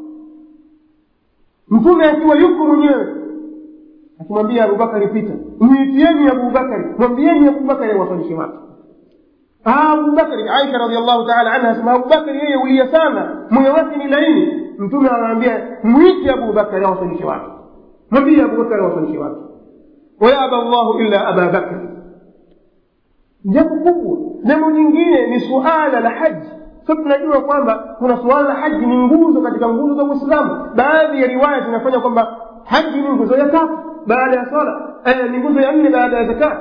[SPEAKER 1] mtume akiwa yuko mwenyewe akimwambia abubakari pita mwitieni abubakari mwambieni abubakari awasalishe watu abubakari aisha radiallahu taala anha asema abubakari yeye ulia sana moyo wake ni laini mtume anamwambia mwite abubakari awasalishe wake mwambie abubakari awasalishe wake wayaba llahu illa aba bakri jambo kubwa jambo nyingine ni suala la haji so tunajua kwamba kuna suala la haji ni nguzo katika nguzo za uislamu baadhi ya riwaya zinafanya kwamba haji ni nguzo ya tatu baada ya swala eh, ni nguzo ya nne baada ya zakat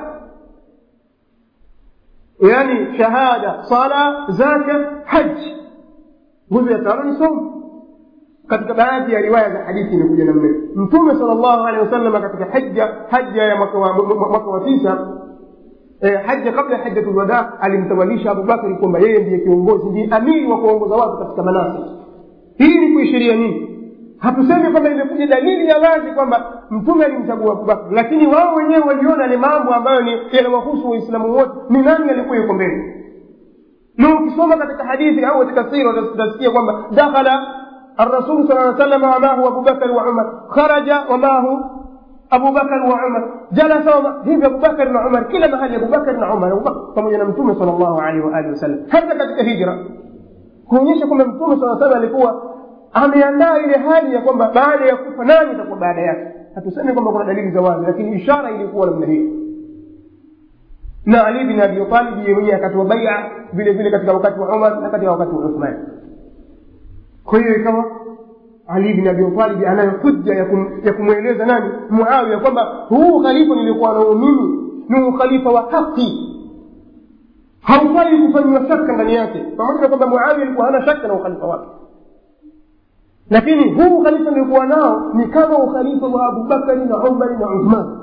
[SPEAKER 1] yani shahada sala zaka haji nguzo ya tano ni somo katika baadhi ya riwaya za hadithi imekuja namna mtume sal llahu alehi wasallam katika hija haja ya mwaka wa, mwaka wa tisa eh, haja kabla ya hajatu lwadaa alimtawalisha abubakari kwamba yeye ndiye kiongozi ndiye amiri wa kuongoza watu katika manasik hii ni kuishiria nini hatusemi kwamba imekuja dalili ya wazi kwamba mtume alimchagua abubakar lakini wao wenyewe waliona ni mambo ambayo ni yanawahusu waislamu wote ni nani alikuwa yuko mbele na ukisoma katika hadithi au katika sira utasikia kwamba dakhala الرسول صلى الله عليه وسلم ومعه أبو بكر وعمر خرج ومعه أبو بكر وعمر جلس هيف أبو بكر وعمر كلا محل أبو بكر وعمر أبو بكر pamoja na mtume صلى الله عليه وآله وسلم hata katika hijra kuonyesha kwamba mtume صلى الله عليه alikuwa ameandaa ile hali ya kwamba baada ya kufa nani itakuwa baada yake hatusemi kwamba kuna dalili za wazi lakini ishara ilikuwa namna hiyo na ali bin abi talib yeye mwenyewe akatoa baia vile vile katika wakati wa umar na katika wakati wa uthman kwa hiyo ikawa ali bin abi talib anayo hujja ya, kum, ya kumweleza nani muawiya kwamba huu khalifa nilikuwa nao mimi ni ukhalifa wa haki haufai kufanyiwa shaka ndani yake pamoja na kwamba muawiya alikuwa hana shaka na ukhalifa wake lakini huu ukhalifa nilikuwa nao ni kama ukhalifa wa abubakari na umari na uthman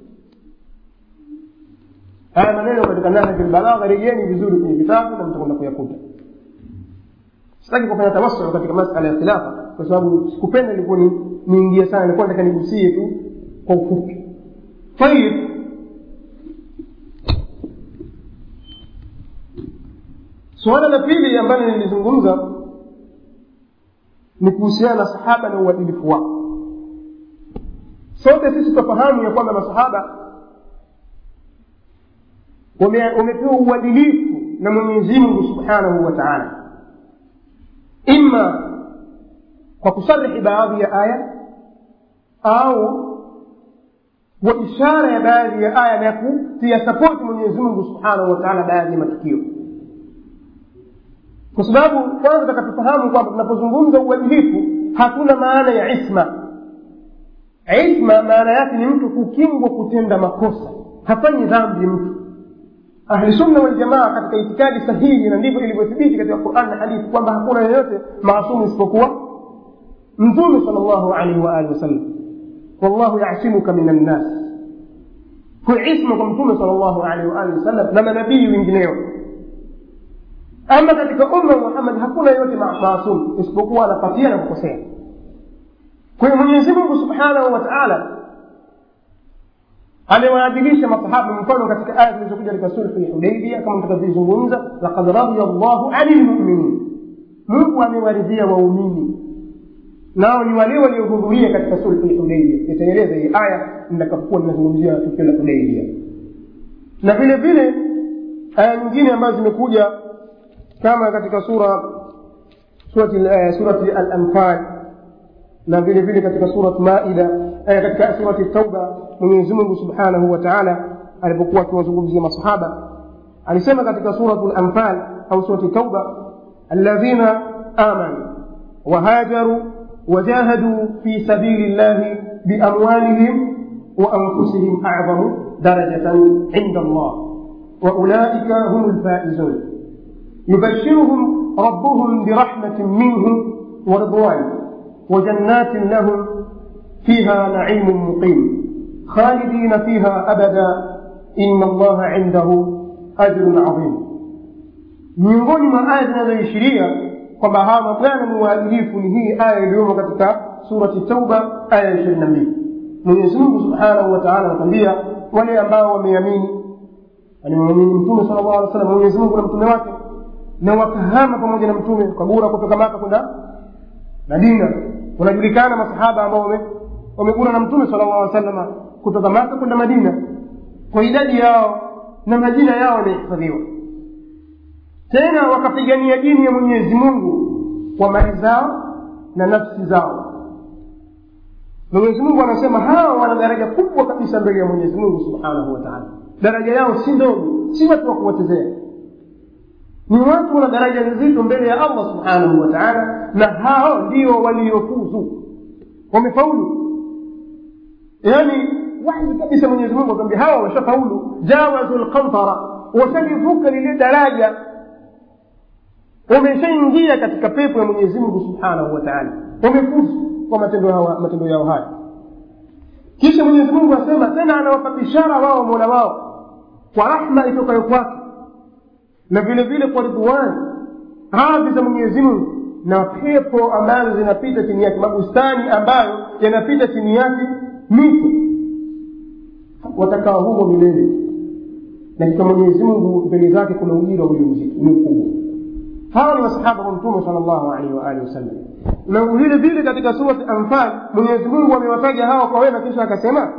[SPEAKER 1] haya maneno katika nahji lbalagha rejeni vizuri kwenye vitabu na mtakwenda kuyakuta sitaki kufanya tawassul katika masala ya khilafa kwa sababu sikupenda ilikuwa ni niingie sana nilikuwa nataka nigusie tu kwa ufupi tayib suala la pili ambalo nilizungumza ni kuhusiana na sahaba na uadilifu wao sote sisi tutafahamu ya kwamba masahaba wamepewa uadilifu na mwenyezi mungu subhanahu wa taala ima kwa kusarihi baadhi ya aya au kwa ishara ya baadhi ya aya na kutia sapoti mwenyezi mungu subhanahu wa taala baadhi ya matukio kwa sababu kwanza takatufahamu kwamba tunapozungumza uadilifu hatuna maana ya isma isma maana yake ni mtu kukingwa kutenda makosa hafanyi dhambi mtu ahlusunna waljamaa katika itikadi sahihi na ndivyo ilivyothibiti katika quran na hadithi kwamba hakuna yeyote maasumu isipokuwa mtume sal llahu alaihi waalihi wasallam wallahu yasimuka min annas kwa isma kwa mtume sal llahu alaihi waalihi wasallam na manabii wengineo ama katika umma wa muhammad hakuna yeyote maasum isipokuwa anapatia na kukosea kwa hiyo mwenyezi mungu subhanahu wa taala amewaadilisha masahaba mfano katika aya zilizokuja katika sulhu ya hudaibia kama mtakavyozungumza lakad radhiya llahu ani lmuminin mungu amewaridhia waumini nao ni wale waliohudhuria katika sulhu ya hudaibia itaeleza hii aya nitakapokuwa ninazungumzia tukio la hudaibia na vile vile aya nyingine ambazo zimekuja kama katika sura surati, uh, surati al-anfal na vile vile katika surat maida eh, katika surati tauba mwenyezi mungu subhanahu wa taala alipokuwa akiwazungumzia masahaba alisema katika suratu lanfal au surati tauba alladhina amanu wahajaru wajahaduu fi sabili llahi biamwalihim وأنفسهم أعظم درجة عند الله وأولئك هم الفائزون يبشرهم ربهم برحمة منه ورضوان وجنات لهم فيها نعيم مقيم خالدين فيها أبدا إن الله عنده أجر عظيم miongoni mwa aya zinazoishiria kwamba hawa mabwana ni waadilifu ni hii aya iliyomo katika surati tauba aya ishirini na mbili mwenyezimungu subhanahu wataala anatuambia wale ambao wameamini alimwamini mtume sala llahu alih wa sallam mwenyezimungu na mtume wake na wakahama pamoja na mtume wakagura kutoka maka kwenda madina unajulikana masahaba ambao wamegura na mtume sala llahu salama kutoka maka kwenda madina kwa idadi yao na majina yao yamehifadhiwa tena wakapigania dini ya mwenyezi mungu kwa mali zao na nafsi zao mwenyezi mungu anasema hawa wana daraja kubwa kabisa mbele ya mwenyezi mungu subhanahu wa taala daraja yao si ndogo si watu wa kuwatezea ni watu wana daraja nzito mbele ya allah subhanahu wa taala na hao ndio waliofuzu wamefaulu yaani wahi kabisa mwenyezi mungu akwambia hawa wameshafaulu jawazu lqantara washalivuka lile daraja wameshaingia katika pepo ya mwenyezi mungu subhanahu wa taala wamefuzu kwa matendo yao, matendo yao haya kisha mwenyezi mungu asema tena anawapa bishara wao mola wao kwa rahma itokayo kwake na vile vile kwa ridwani radhi za mwenyezi mungu na pepo ambazo zinapita chini yake mabustani ambayo yanapita chini yake mito watakaa humo milele na katika mwenyezi mungu mbele zake kuna ujira ulio mkubwa hawa ni masahaba wa mtume sal llahu alaihi waalihi wasallam na vile vile katika surati anfal mwenyezi mungu amewataja hawa kwa wema kisha akasema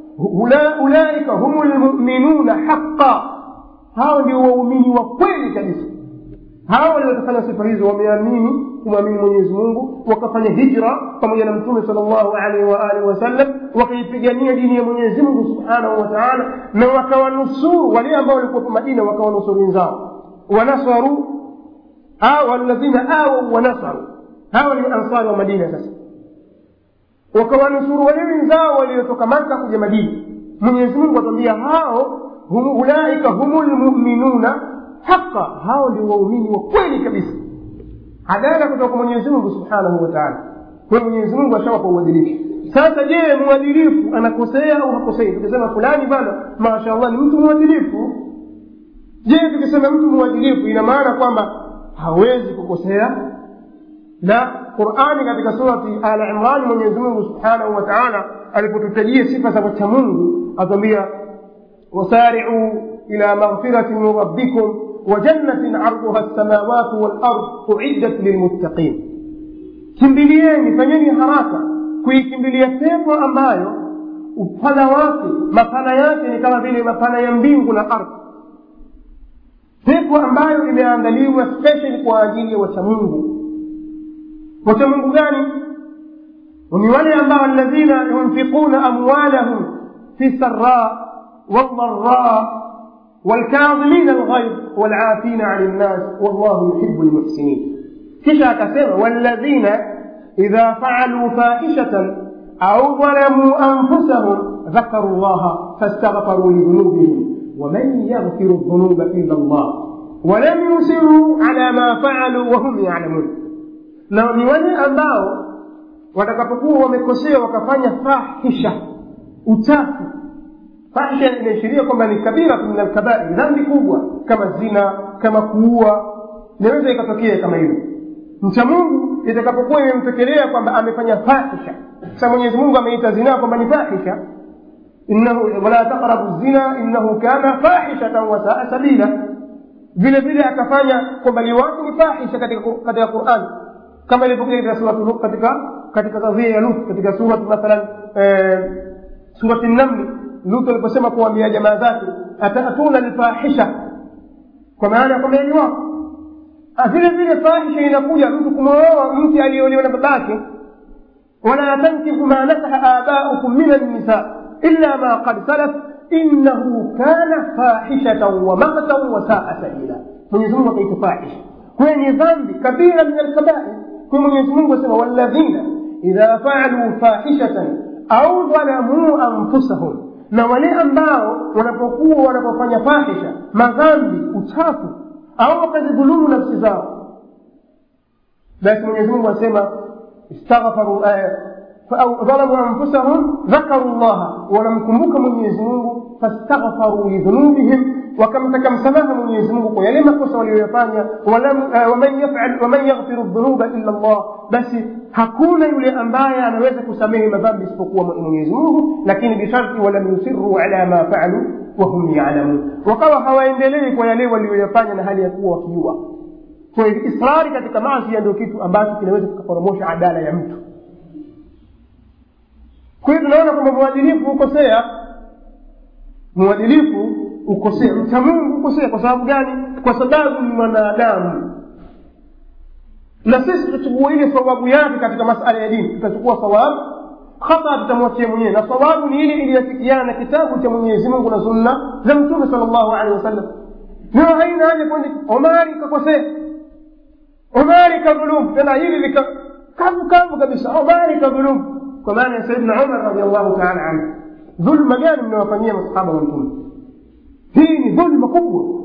[SPEAKER 1] ulaika humu lmuminuna haqa hao ndio waumini wa kweli kabisa hawa waliotafanya sifa hizo wameamini kumwamini mwenyezi mungu wakafanya hijra pamoja na mtume sal llahu alaihi waalihi wasallam wakaipigania dini ya mwenyezi mungu subhanahu wa taala na wakawanusuru wale ambao walikuwepo madina wakawanusuru wenzao wanasaru walladhina awau wanasaru hawa ni ansari wa madina sasa wakawanusuru wale wenzao waliotoka maka kuja madina mwenyezi mungu atwambia hao hum, ulaika humu lmuminuna haqa hao ndio waumini wa kweli kabisa adala kutoka kwa mwenyezi mungu subhanahu wa taala kwa mwenyezi mungu ashawapa uadilifu sasa je mwadilifu anakosea au hakosei tukisema fulani bana mashallah ni mtu mwadilifu je tukisema mtu mwadilifu ina maana kwamba hawezi kukosea na qurani katika surati ala imrani mwenyezi mungu subhanahu wa taala alipotutajia sifa za wacha mungu atwambia wasaricu ila maghfiratin min rabbikum وجنة عرضها السماوات والأرض أعدت للمتقين kimbilieni fanyeni haraka kuikimbilia pepo ambayo upana wake mapana yake ni kama vile mapana ya mbingu na ardhi pepo ambayo imeandaliwa special kwa ajili ya wachamungu wachamungu gani ni wale ambao alladhina yunfiquna amwalahum fi sarra waldara والكاظمين الغيظ والعافين عن الناس والله يحب المحسنين kisha akasema walladhina idha faaluu fahishatan au dhalamuu anfusahum dhakaru llaha fastaghfaruu lidhunubihim waman yaghfiru dhunuba illa llah walam yusiruu ala ma faaluu wahum yalamun na ni wale ambao watakapokuwa wamekosea wakafanya fahisha uchafu fahisha inaishiria kwamba ni kabira min alkabair dhambi kubwa kama zina kama kuua inaweza ikatokea kama hilo mcha mungu itakapokuwa imemtekelea kwamba amefanya fahisha sa mwenyezi mungu ameita zinaa kwamba ni fahisha innahu wala taqrabu zina innahu kana fahishatan wasaa sabila vile vile akafanya kwamba liwatu ni fahisha katika katika quran kama ilivyokuja katika suratu katika katika kadhia ya lut katika surat mathalan surati namli lut aliposema kuambia jamaa zake atatuna lfahisha kwa maana ya kwamba ni wako vile vile fahisha inakuja mtu kumwoa mke aliyeolewa na babake wala tankihu ma nakaha abaukum min annisa illa ma qad salaf innahu kana fahishatan wa maktan wa saa sabila mwenyezi mungu akaita fahisha kwayo ni dhambi kabira min alkabair kwayo mwenyezi mungu asema walladhina idha faaluu fahishatan au dhalamuu anfusahum na wale ambao wanapokuwa wanapofanya fahisha madhambi uchafu au wakazidhulumu nafsi zao basi mwenyezi mungu asema istaghfaru au dhalamu anfusahum dhakaru llaha wanamkumbuka mwenyezi mungu fastaghfaru lidhunubihim wakamtaka msamaha mwenyezi mungu kwa yale makosa waliyoyafanya waman yaghfiru dhunuba illa llah basi hakuna yule ambaye anaweza kusamehe madhambi isipokuwa mwenyezi mungu lakini bisharti walam yusiruu ala ma faalu wahum yalamun wakawa hawaendelei kwa yale waliyoyafanya na hali ya kuwa wakijua kwa hivyo israri katika maasi ndio kitu ambacho kinaweza kikaporomosha adala ya mtu kwa hiyo tunaona kwamba mwadilifu hukosea mwadilifu ukosea mcha mungu ukosea kwa sababu gani kwa sababu ni mwanadamu na sisi tutachukua ile sawabu yake katika masala ya dini tutachukua sawabu khata tutamwachia mwenyewe na sawabu ni ile iliyofikiana na kitabu cha mwenyezi mungu na sunna za mtume sal llahu alehi wasallam ndio haina haja kwani omari kakosea omari kadhulumu tena hili lika kavu kavu kabisa omari kadhulumu kwa maana ya sayidina umar radiallahu taala anhu dhulma gani mnawafanyia masahaba wa mtume hii ni dhulma kubwa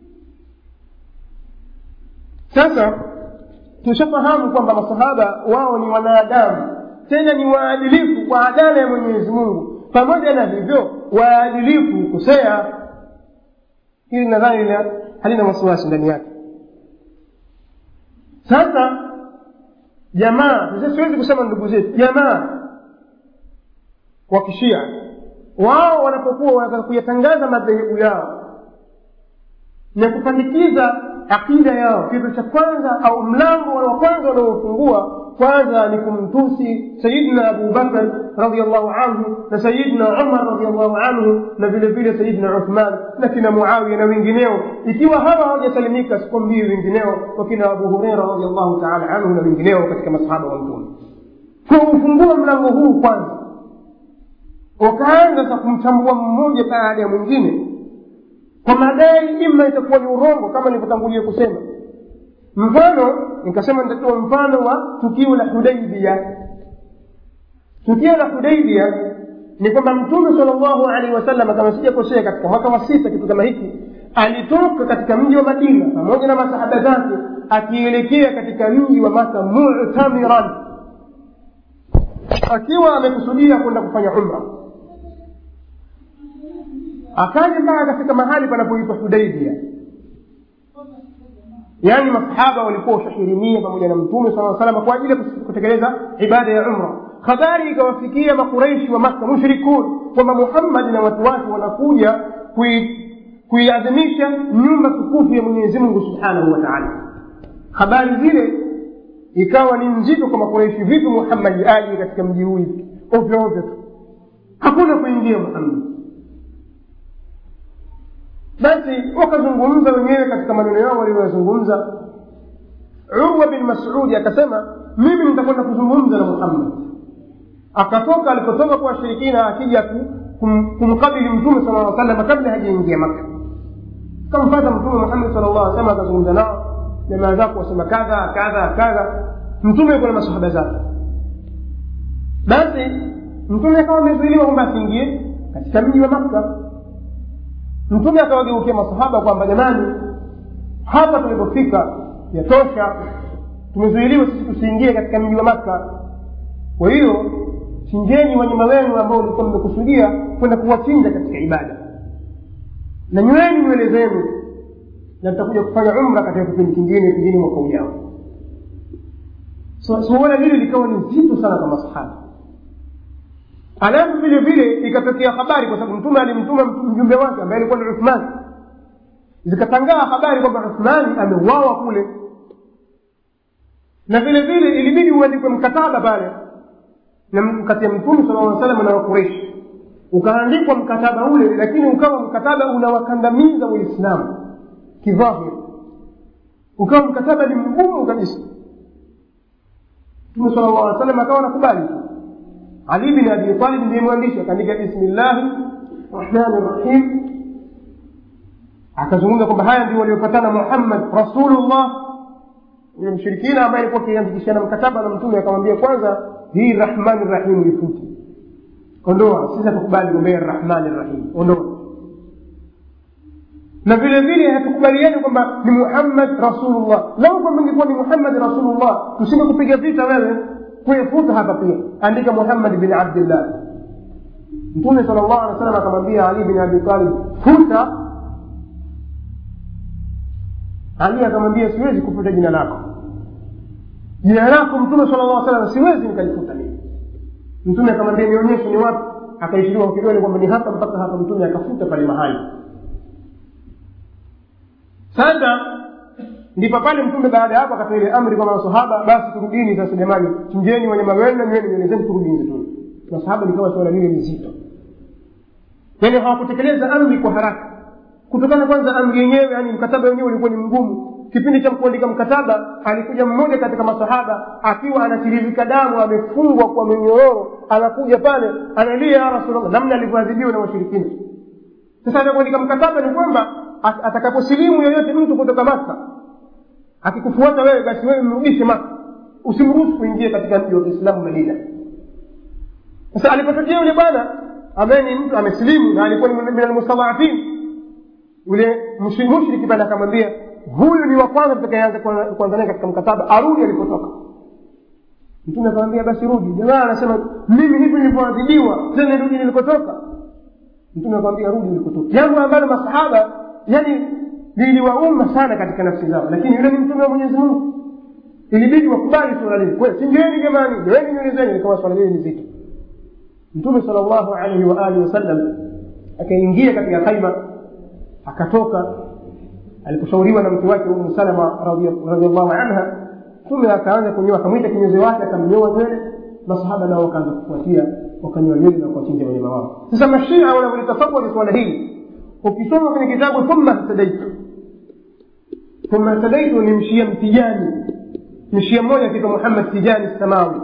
[SPEAKER 1] sasa tushafahamu kwamba masahaba wao ni wanadamu tena ni waadilifu kwa adala ya mwenyezi mungu pamoja na hivyo waadilifu kukosea hili nadhani halina wasiwasi ndani yake sasa jamaa siwezi kusema ndugu zetu jamaa wa kishia wao wanapokuwa wanataka kuyatangaza madhehebu yao na kupandikiza akida yao kitu cha kwanza au mlango wa kwanza wanaofungua kwanza ni kumtusi sayidina abubakar radiallahu anhu na sayidina umar radiallahu anhu na vile vile sayidina uthman na kina muawiya na wengineo ikiwa hawa hawajasalimika sikwambii wengineo wakina abu hureira radiallahu taala anhu na wengineo katika masahaba wa mtume kwa ufungua mlango huu kwanza wakaanza sasa kumchambua mmoja baada ya mwingine kwa madai ima itakuwa ni urongo kama nilivyotangulia kusema mfano nikasema nitatoa mfano wa tukio la hudaibia tukio la hudaibia ni kwamba mtume sal llahu alaihi wasallam kama sijakosea katika mwaka wa sita kitu kama hiki alitoka katika mji wa madina pamoja na masahaba zake akielekea katika mji wa maka mutamiran akiwa amekusudia kwenda kufanya umra akaja mpaka akafika mahali panapoitwa hudaibia yaani masahaba walikuwa washahirimia pamoja na mtume saa salama kwa ajili ya kutekeleza ibada ya umra habari ikawafikia makureishi wa makka mushrikun kwamba muhammadi na watu wake wanakuja kuiadhimisha nyumba tukufu ya mwenyezi mungu subhanahu wa taala habari zile ikawa ni nzito kwa makureishi vipi muhammadi aje katika mji huu hivi ovyo ovyo tu hakuna kuingia muhammadi basi wakazungumza wenyewe katika maneno yao walioyazungumza urwa bin masudi akasema mimi nitakwenda kuzungumza na muhammad akatoka alipotoka kwa washirikina akija kum, kumkabili mtume sala lla salama kabla hajaingia maka kamfata mtume muhammad sala llah salama akazungumza nao jamaa zako wasema kadha kadha kadha mtume yuko na masahaba zake basi mtume akawa amezuiliwa kwamba asiingie katika mji wa makka mtume akawageukia masahaba kwamba jamani hapa tulipofika yatosha tumezuiliwa sisi tusiingie katika mji wa makka kwa hiyo chinjeni wanyama wenu ambao ulikuwa mmekusudia kwenda kuwachinja katika ibada na nyweni nywele zenu na tutakuja kufanya umra katika kipindi kingine pengine mwaka ujao suala hili likawa ni zito sana kwa masahaba alafu vile vile ikatokea habari kwa sababu mtume alimtuma mjumbe wake ambaye alikuwa ni uthmani zikatangaa habari kwamba uthmani ameuawa kule na vile vile ilibidi uandikwe mkataba pale na kati ya mtume sala lla salam na wakureshi ukaandikwa mkataba ule lakini ukawa mkataba unawakandamiza waislamu kidhahiri ukawa mkataba ni mgumu kabisa mtume sala llah salam akawa nakubali tu ali bin abi talib ndiye mwandishi akaandika bismillahi rahmani rahim akazungumza kwamba haya ndio waliopatana muhammad rasulullah yule mshirikina ambaye alikuwa akiandikishana mkataba na mtume akamwambia kwanza hii rahmani rahim ifute ondoa sisi hatukubali gombea rahmani rahim ondoa na vile vile hatukubaliani kwamba ni muhammad rasulullah lau kwamba ingekuwa ni muhammad rasulullah tusinge kupiga vita wewe kuyafuta hapa pia andika muhammad bin abdillah mtume sala llahu alih wa sallam akamwambia ali bin abi talib futa ali akamwambia siwezi kufuta jina lako jina lako mtume sala llah salam siwezi nikalifuta mimi mtume akamwambia nionyeshe ni wapi akaishiriwa kwa kidole kwamba ni hapa mpaka hapa mtume akafuta pale mahali sasa ndipo pale mtume baada ya hapo akatoa ile amri kwa masahaba basi turudini sasa jamani chinjeni wanyama wenu na nywele nywele zenu turudini zituni masahaba likawa suala lile ni zito yaani hawakutekeleza amri kwa haraka kutokana kwanza amri yenyewe yani mkataba wenyewe ulikuwa ni mgumu kipindi cha kuandika mkataba alikuja mmoja katika masahaba akiwa anatiririka damu amefungwa kwa minyororo anakuja pale analia ya rasulllah namna alivyoadhibiwa na washirikina sasa anakuandika mkataba ni kwamba atakaposilimu yoyote mtu kutoka maka akikufuata wewe basi wewe mrudishe maka usimruhusu kuingia katika mji wa kiislamu madina sasa alipotokea yule bwana ambaye ni mtu amesilimu na alikuwa ni min almustadhafin yule mushriki pale akamwambia huyu ni wa kwanza tutakayeanza kuanza naye katika mkataba arudi alipotoka mtume akamwambia basi rudi jamaa anasema mimi hivi nilivyoadhibiwa tena rudi nilikotoka mtume akamwambia rudi nilikotoka jambo ambalo masahaba yani liliwauma sana katika nafsi zao lakini yule ni mtume wa mwenyezi mungu ilibidi wakubali suala lile kweli singieni jamani joeni nywele zenu likawa swala lile ni zito mtume sala llahu alaihi wa alihi wasallam akaingia katika khaima akatoka aliposhauriwa na mke wake umu salama radiallahu anha mtume akaanza kunyoa akamwita kinyozi wake akamnyoa nywele masahaba nao wakaanza kufuatia wakanyoa nywele na kuwachinja wanyama wao sasa mashia wanavyolitasawari swala hili ukisoma kwenye kitabu thumma htadaitu thumma htadaitu ni mshia mtijani mshia mmoja akiitwa muhammad tijani samawi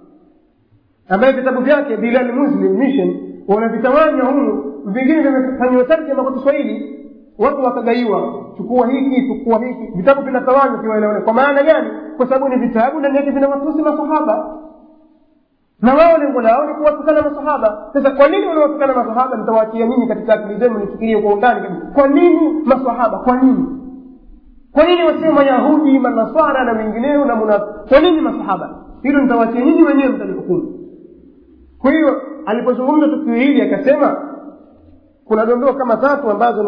[SPEAKER 1] ambaye vitabu vyake bilal muslim mission wanavitawanya humu vingine vimefanyiwa tarjama kwa kiswahili watu wakagaiwa chukua hiki chukua hiki vitabu vinatawanywa kiwaelewane kwa maana gani kwa sababu ni vitabu ndani yake vinawatusi masahaba na wao lengo lao ni kuwatukana masahaba sasa kwa nini wanawatukana masahaba nitawaachia nyinyi katika akili zenu nifikirie kwa undani kabisa kwa nini masahaba kwa nini kwa nini wasio mayahudi manaswara na wengineo na muna kwa nini masahaba hilo nitawaachia nyinyi wenyewe mtalihukumu kwa hiyo alipozungumza tukio hili akasema kuna dondoo kama tatu ambazo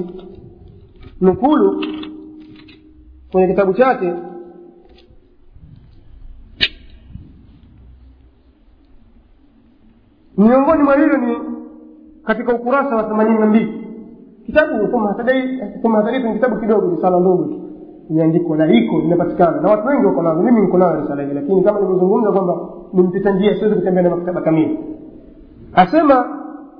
[SPEAKER 1] nimezinukulu kwenye kitabu chake miongoni mwa hilo ni katika ukurasa wa themanini na mbili kitabu kumhadharifu ni kitabu kidogo risala ndogo tu imeandikwa na iko inapatikana na watu wengi wako nazo mimi niko nayo risala hii lakini kama nilivyozungumza kwamba ni mpita njia siwezi kutembea na maktaba kamili asema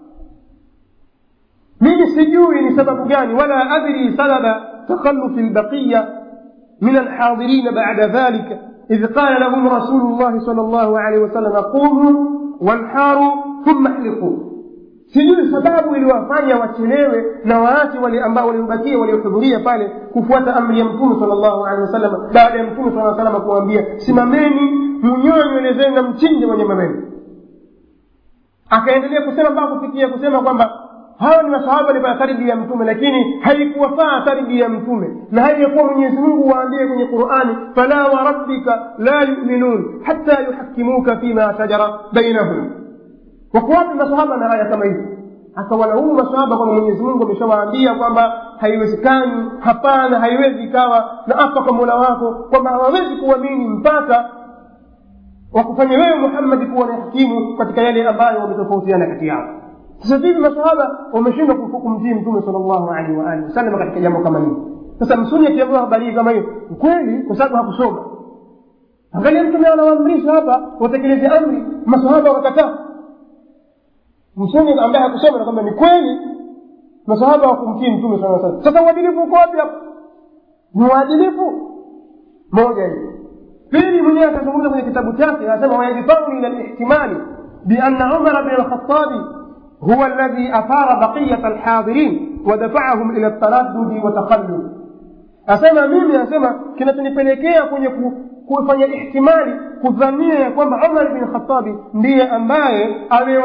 [SPEAKER 1] mimi sijui ni sababu gani wala adri sababa takhalufi lbaqiya min alhadirina bada dhalika إذ قال لهم رسول الله صلى الله عليه وسلم قوموا وانحاروا ثم احلقوا sijui sababu iliwafanya wachelewe na waache wale ambao waliobakia waliohudhuria pale kufuata amri ya mtume sala llahu alehi wasallam baada ya mtume saa salama kuwaambia simameni munyoe nywele zenu na mchinje wanyama wenu akaendelea kusema mpaka kufikia kusema kwamba hawa ni masahaba walipata tarbia ya mtume lakini haikuwafaa tarbia ya mtume na hali ya kuwa mwenyezi mungu waambie kwenye qurani fala warabbika la yuminun hata yuhakimuka fima shajara bainahum wako wapi masahaba na aya kama hizi akawalaumu masahaba kwamba mwenyezi mungu ameshawaambia kwamba haiwezekani hapana haiwezi ikawa na apa kwa mola wako kwamba hawawezi kuamini mpaka wakufanya wewe muhammadi kuwa ni hakimu katika yale ambayo wametofautiana kati yao sasa vivi masahaba wameshindwa kumtii mtume sal llahu alehi waalihi wasallam katika jambo kama hili sasa msuni akiambiwa habari hii kama hiyo kweli kwa sababu hakusoma angalia mtume anawaamrisha hapa watekeleze amri masahaba wakakataa msuni ambaye hakusoma na kwamba ni kweli masahaba wakumtii mtume saa salam sasa uadilifu uko wapi hapo ni uadilifu moja hiyo pili mwenyewe akazungumza kwenye kitabu chake anasema wayajfaru ila lihtimali bianna umara bin alkhatabi هو الذي أثار بقية الحاضرين ودفعهم إلى التردد وتخلف asema mimi asema kinachonipelekea kwenye kufanya ihtimali kudhania ya kwamba umar bin khatabi ndiye ambaye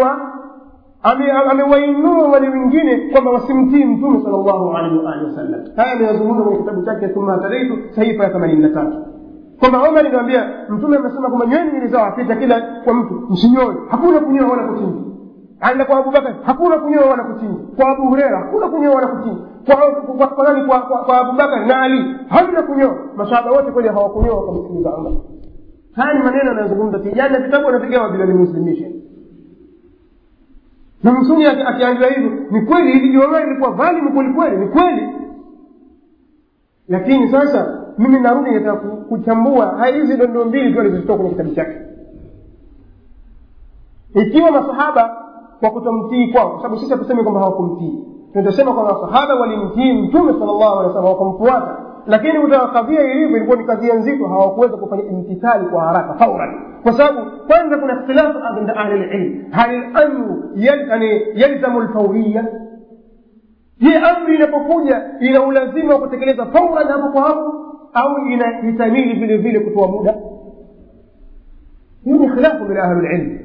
[SPEAKER 1] amewainua wale wengine kwamba wasimtii mtume sal llahu alaihi waalihi wasallam haya ameyazungumza kwenye kitabu chake thumma tadaitu sahifa ya themanini na tatu kwamba umar iliwambia mtume amesema kwamba nyweni ili zao apita kila kwa mtu msinyoe hakuna kunyoa wala kuchinja aenda kwa abubakar hakuna kunyoa wala kuchinja kwa abu hureira hakuna kunyoa wala kuchinja kwa kwa nani kwa, kwa, kwa abubakar na ali hamna kunyoa masahaba wote kweli hawakunyoa wakamsikiliza umar haya ni maneno anayozungumza tijani na vitabu anapigawa bila limuslimisha na msuni akiambiwa hivyo ni kweli hili jiomea ilikuwa dhalimu kwelikweli ni kweli lakini sasa mimi narudi nataka kuchambua hizi dondoo mbili tu alizozitoa kwenye kitabu chake ikiwa masahaba kwa kutomtii kwao kwa sababu sisi hatusemi kwamba hawakumtii tutasema kwamba masahaba walimtii mtume sala llahu alehi wasallam wakamfuata lakini kutaka kadhia ilivyo ilikuwa ni kadhia nzito hawakuweza kufanya imtithali kwa haraka fauran kwa sababu kwanza kuna ikhtilafu inda ahli lilm hal lamru yalzamu lfauriya je amri inapokuja ina ulazima wa kutekeleza fauran hapo kwa hapo au inahitamili vile vile kutoa muda hiyo ni khilafu min ahli lilm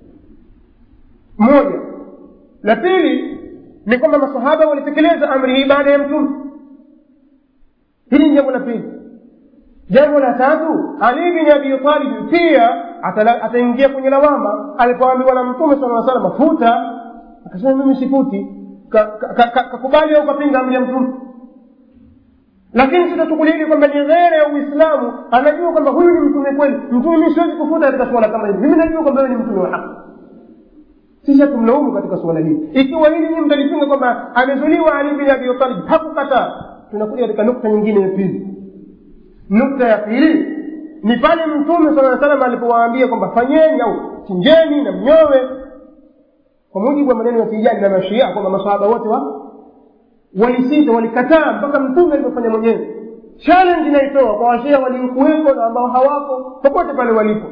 [SPEAKER 1] moja la pili ni kwamba masahaba walitekeleza amri hii baada ya mtume hili ni jambo la pili jambo la tatu ali bin abi talib pia ataingia kwenye lawama alipoambiwa na mtume sala salam futa akasema mimi sifuti kakubali au kapinga amri ya mtume lakini sitatukulili kwamba ni ghere ya uislamu anajua kwamba huyu ni mtume kweli mtume mi siwezi kufuta katika suala kama hili mimi najua kwamba wewe ni mtume wa haki sisi hatumlaumu katika suala hili ikiwa hili nyinyi mtalipinga kwamba amezuliwa ali bin abi talib hakukataa tunakuja katika nukta nyingine ya pili nukta ya pili ni pale mtume sala salam alipowaambia kwamba fanyeni au chinjeni na mnyowe kwa mujibu wa maneno ya tijani na mashia kwamba masahaba wote wa walisita walikataa mpaka mtume alipofanya mwenyewe challenge inaitoa kwa washia waliokuwepo na ambao hawako popote pale walipo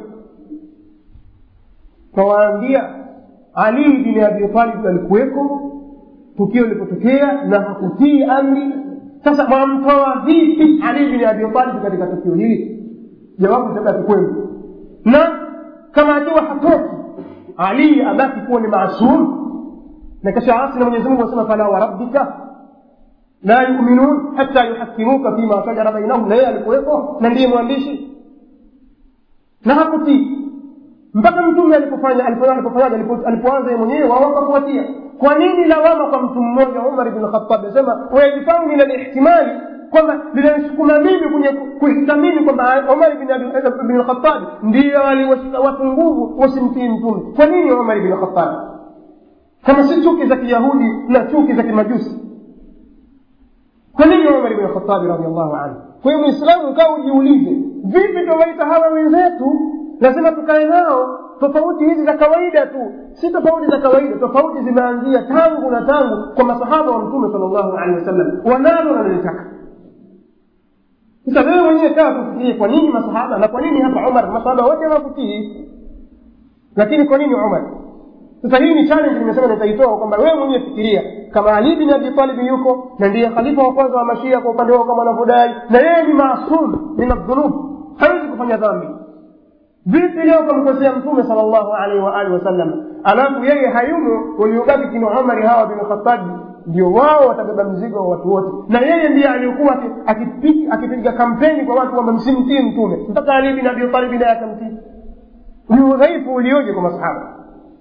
[SPEAKER 1] kawaambia ali bin abi talib alikuweko tukio lilipotokea na hakutii amri sasa mwamtoa vipi ali bin abi talib katika tukio hili jawabu itabaki kwenu na kama akiwa hatoki ali abaki kuwa ni maasum na kisha asi na mwenyezi mungu asema fala warabbika la yuminun hata yuhakimuka fima shajara bainahum na yeye alikuweko na ndiye mwandishi na hakutii mpaka mtume alipofanya alipofanyaje alipoanza mwenyewe wao wakafuatia kwa nini lawama kwa mtu mmoja umar bn khatab asema wayajifamu min alihtimali kwamba linanisukuma mimi kwenye kuhitamini kwamba umar bn lkhatabi ndiyo waliwashika watu nguvu wasimtii mtume kwa nini umar bn khatabi kama si chuki za kiyahudi na chuki za kimajusi kwa nini umar bn khatabi radiallahu anhu kwa hiyo mwislamu ukawa ujiulize vipi tuwaita hawa wenzetu lazima tukae nao tofauti hizi za kawaida tu si tofauti za kawaida tofauti zimeanzia tangu na tangu kwa masahaba wa mtume sal llahu alehi wasallam wanalo nalolitaka sasa wewe mwenyewe kaa kufikirie kwa nini masahaba na kwa nini hapa umar masahaba wote hawakutii lakini kwa nini umar sasa hii ni challenge nimesema nitaitoa kwamba wewe mwenyewe fikiria kama ali bin abi talib yuko na ndiye khalifa wa kwanza wa mashia kwa upande wao kama wanavyodai na yeye ni maasum min aldhunub hawezi kufanya dhambi vipi leo kamkosea mtume sala llahu alaihi waalihi wasallam alafu yeye hayumo waliobaki kina umari hawa bin khatabi ndio wao watabeba mzigo wa watu wote na yeye ndiye aliyekuwa akipiga kampeni kwa watu kwamba msimtii mtume mpaka ali bin abi talibi naye akamtii ni udhaifu ulioje kwa masahaba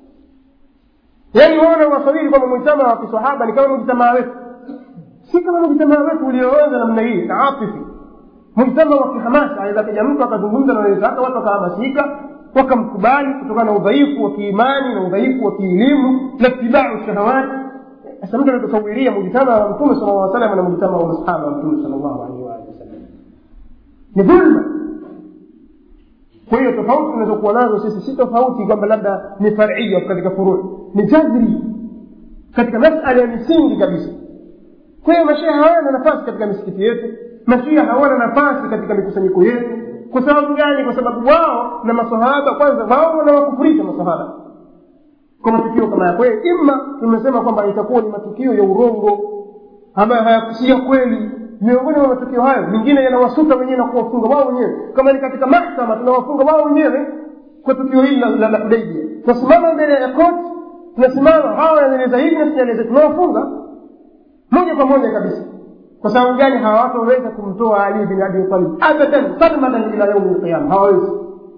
[SPEAKER 1] yaani waona wasawiri kwamba mujtamaa wa kisahaba ni kama mujtamaa wetu si kama mujtamaa wetu ulioanza namna hii taatifi mujtama wa kihamasa aweza kaja mtu akazungumza na wenzake watu wakahamasika wakamkubali kutokana na udhaifu wa kiimani na udhaifu wa kielimu na itibau shahawati sasa mtu anatusawiria mujtama wa mtume sala llah salam na mujtama wa masahaba wa mtume sala llahu alaihi waalihi wasallam ni dhulma kwa hiyo tofauti tunazokuwa nazo sisi si tofauti kwamba labda ni faria katika furuu ni jadri katika masala ya misingi kabisa kwa hiyo mashehe hawana nafasi katika misikiti yetu mashia hawana nafasi katika mikusanyiko yetu kwa sababu gani kwa sababu wao na masahaba kwanza wao wanawakufurisha masahaba kwa matukio kama ya kweli ima tumesema kwamba itakuwa ni matukio ya urongo ambayo hayakusia kweli miongoni mwa matukio hayo mengine yanawasuta wenyewe na kuwafunga wao wenyewe kama ni katika mahkama tunawafunga wao wenyewe kwa tukio hili la la hudaibia tunasimama mbele ya koti tunasimama hawa wanaeleza hivi na sinaeleza tunawafunga moja kwa moja kabisa kwa sababu gani hawatoweza kumtoa ali bin abi talib abadan sarmadan ila yaumi lqiyama hawawezi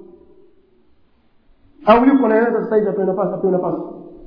[SPEAKER 1] au yuko naweza sasa hivi apewe nafasi apewe nafasi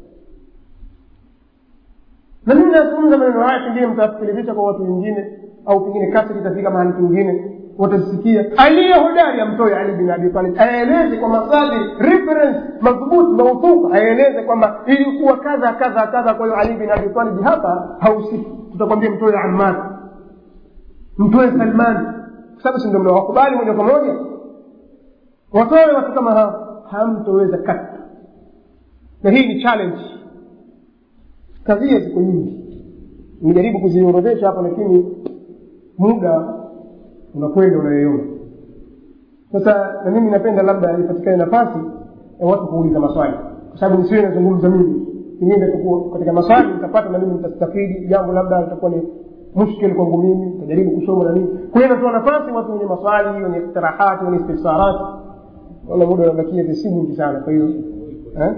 [SPEAKER 1] na mimi nazungumza maneno haya pengine mtasikilizisha kwa watu wengine au pengine kasri itafika mahali pengine watasikia aliye hodari amtoe ali bin abi talib aeleze kwa masadiri reference madhubuti mauthuka aeleze kwamba ilikuwa kadha kadha kadha kwa hiyo ali bin abi talib hapa hausiki tutakwambia mtoe ammar mtoe salman kwa sababu si ndio mnawakubali moja kwa moja watoe watu kama hao hamtoweza kata na hii ni challenge kadhia ziko nyingi nimejaribu kuziorodhesha hapa lakini muda unakwenda unayoyoma sasa na mimi napenda labda ipatikane nafasi ya watu kuuliza maswali kwa sababu nisiwe nazungumza mimi pengine nitakuwa katika maswali nitapata na mimi nitastafidi jambo labda litakuwa ni mushkil kwangu mimi nitajaribu kusoma na nini kwa hiyo natoa nafasi watu wenye maswali wenye iktirahati wenye istifsarat naona muda unabakia visi nyingi sana kwa hiyo eh?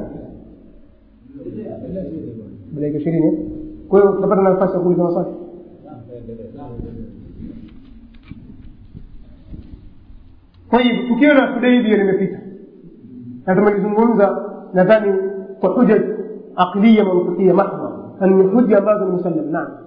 [SPEAKER 1] dakika ishirini kwa hiyo tutapata nafasi ya kuuliza maswali kwa hivyo tukio la hudaibia limepita na tumelizungumza nadhani kwa huja aqliya mantiqia mahdha na ni hoja ambazo ni musallam naam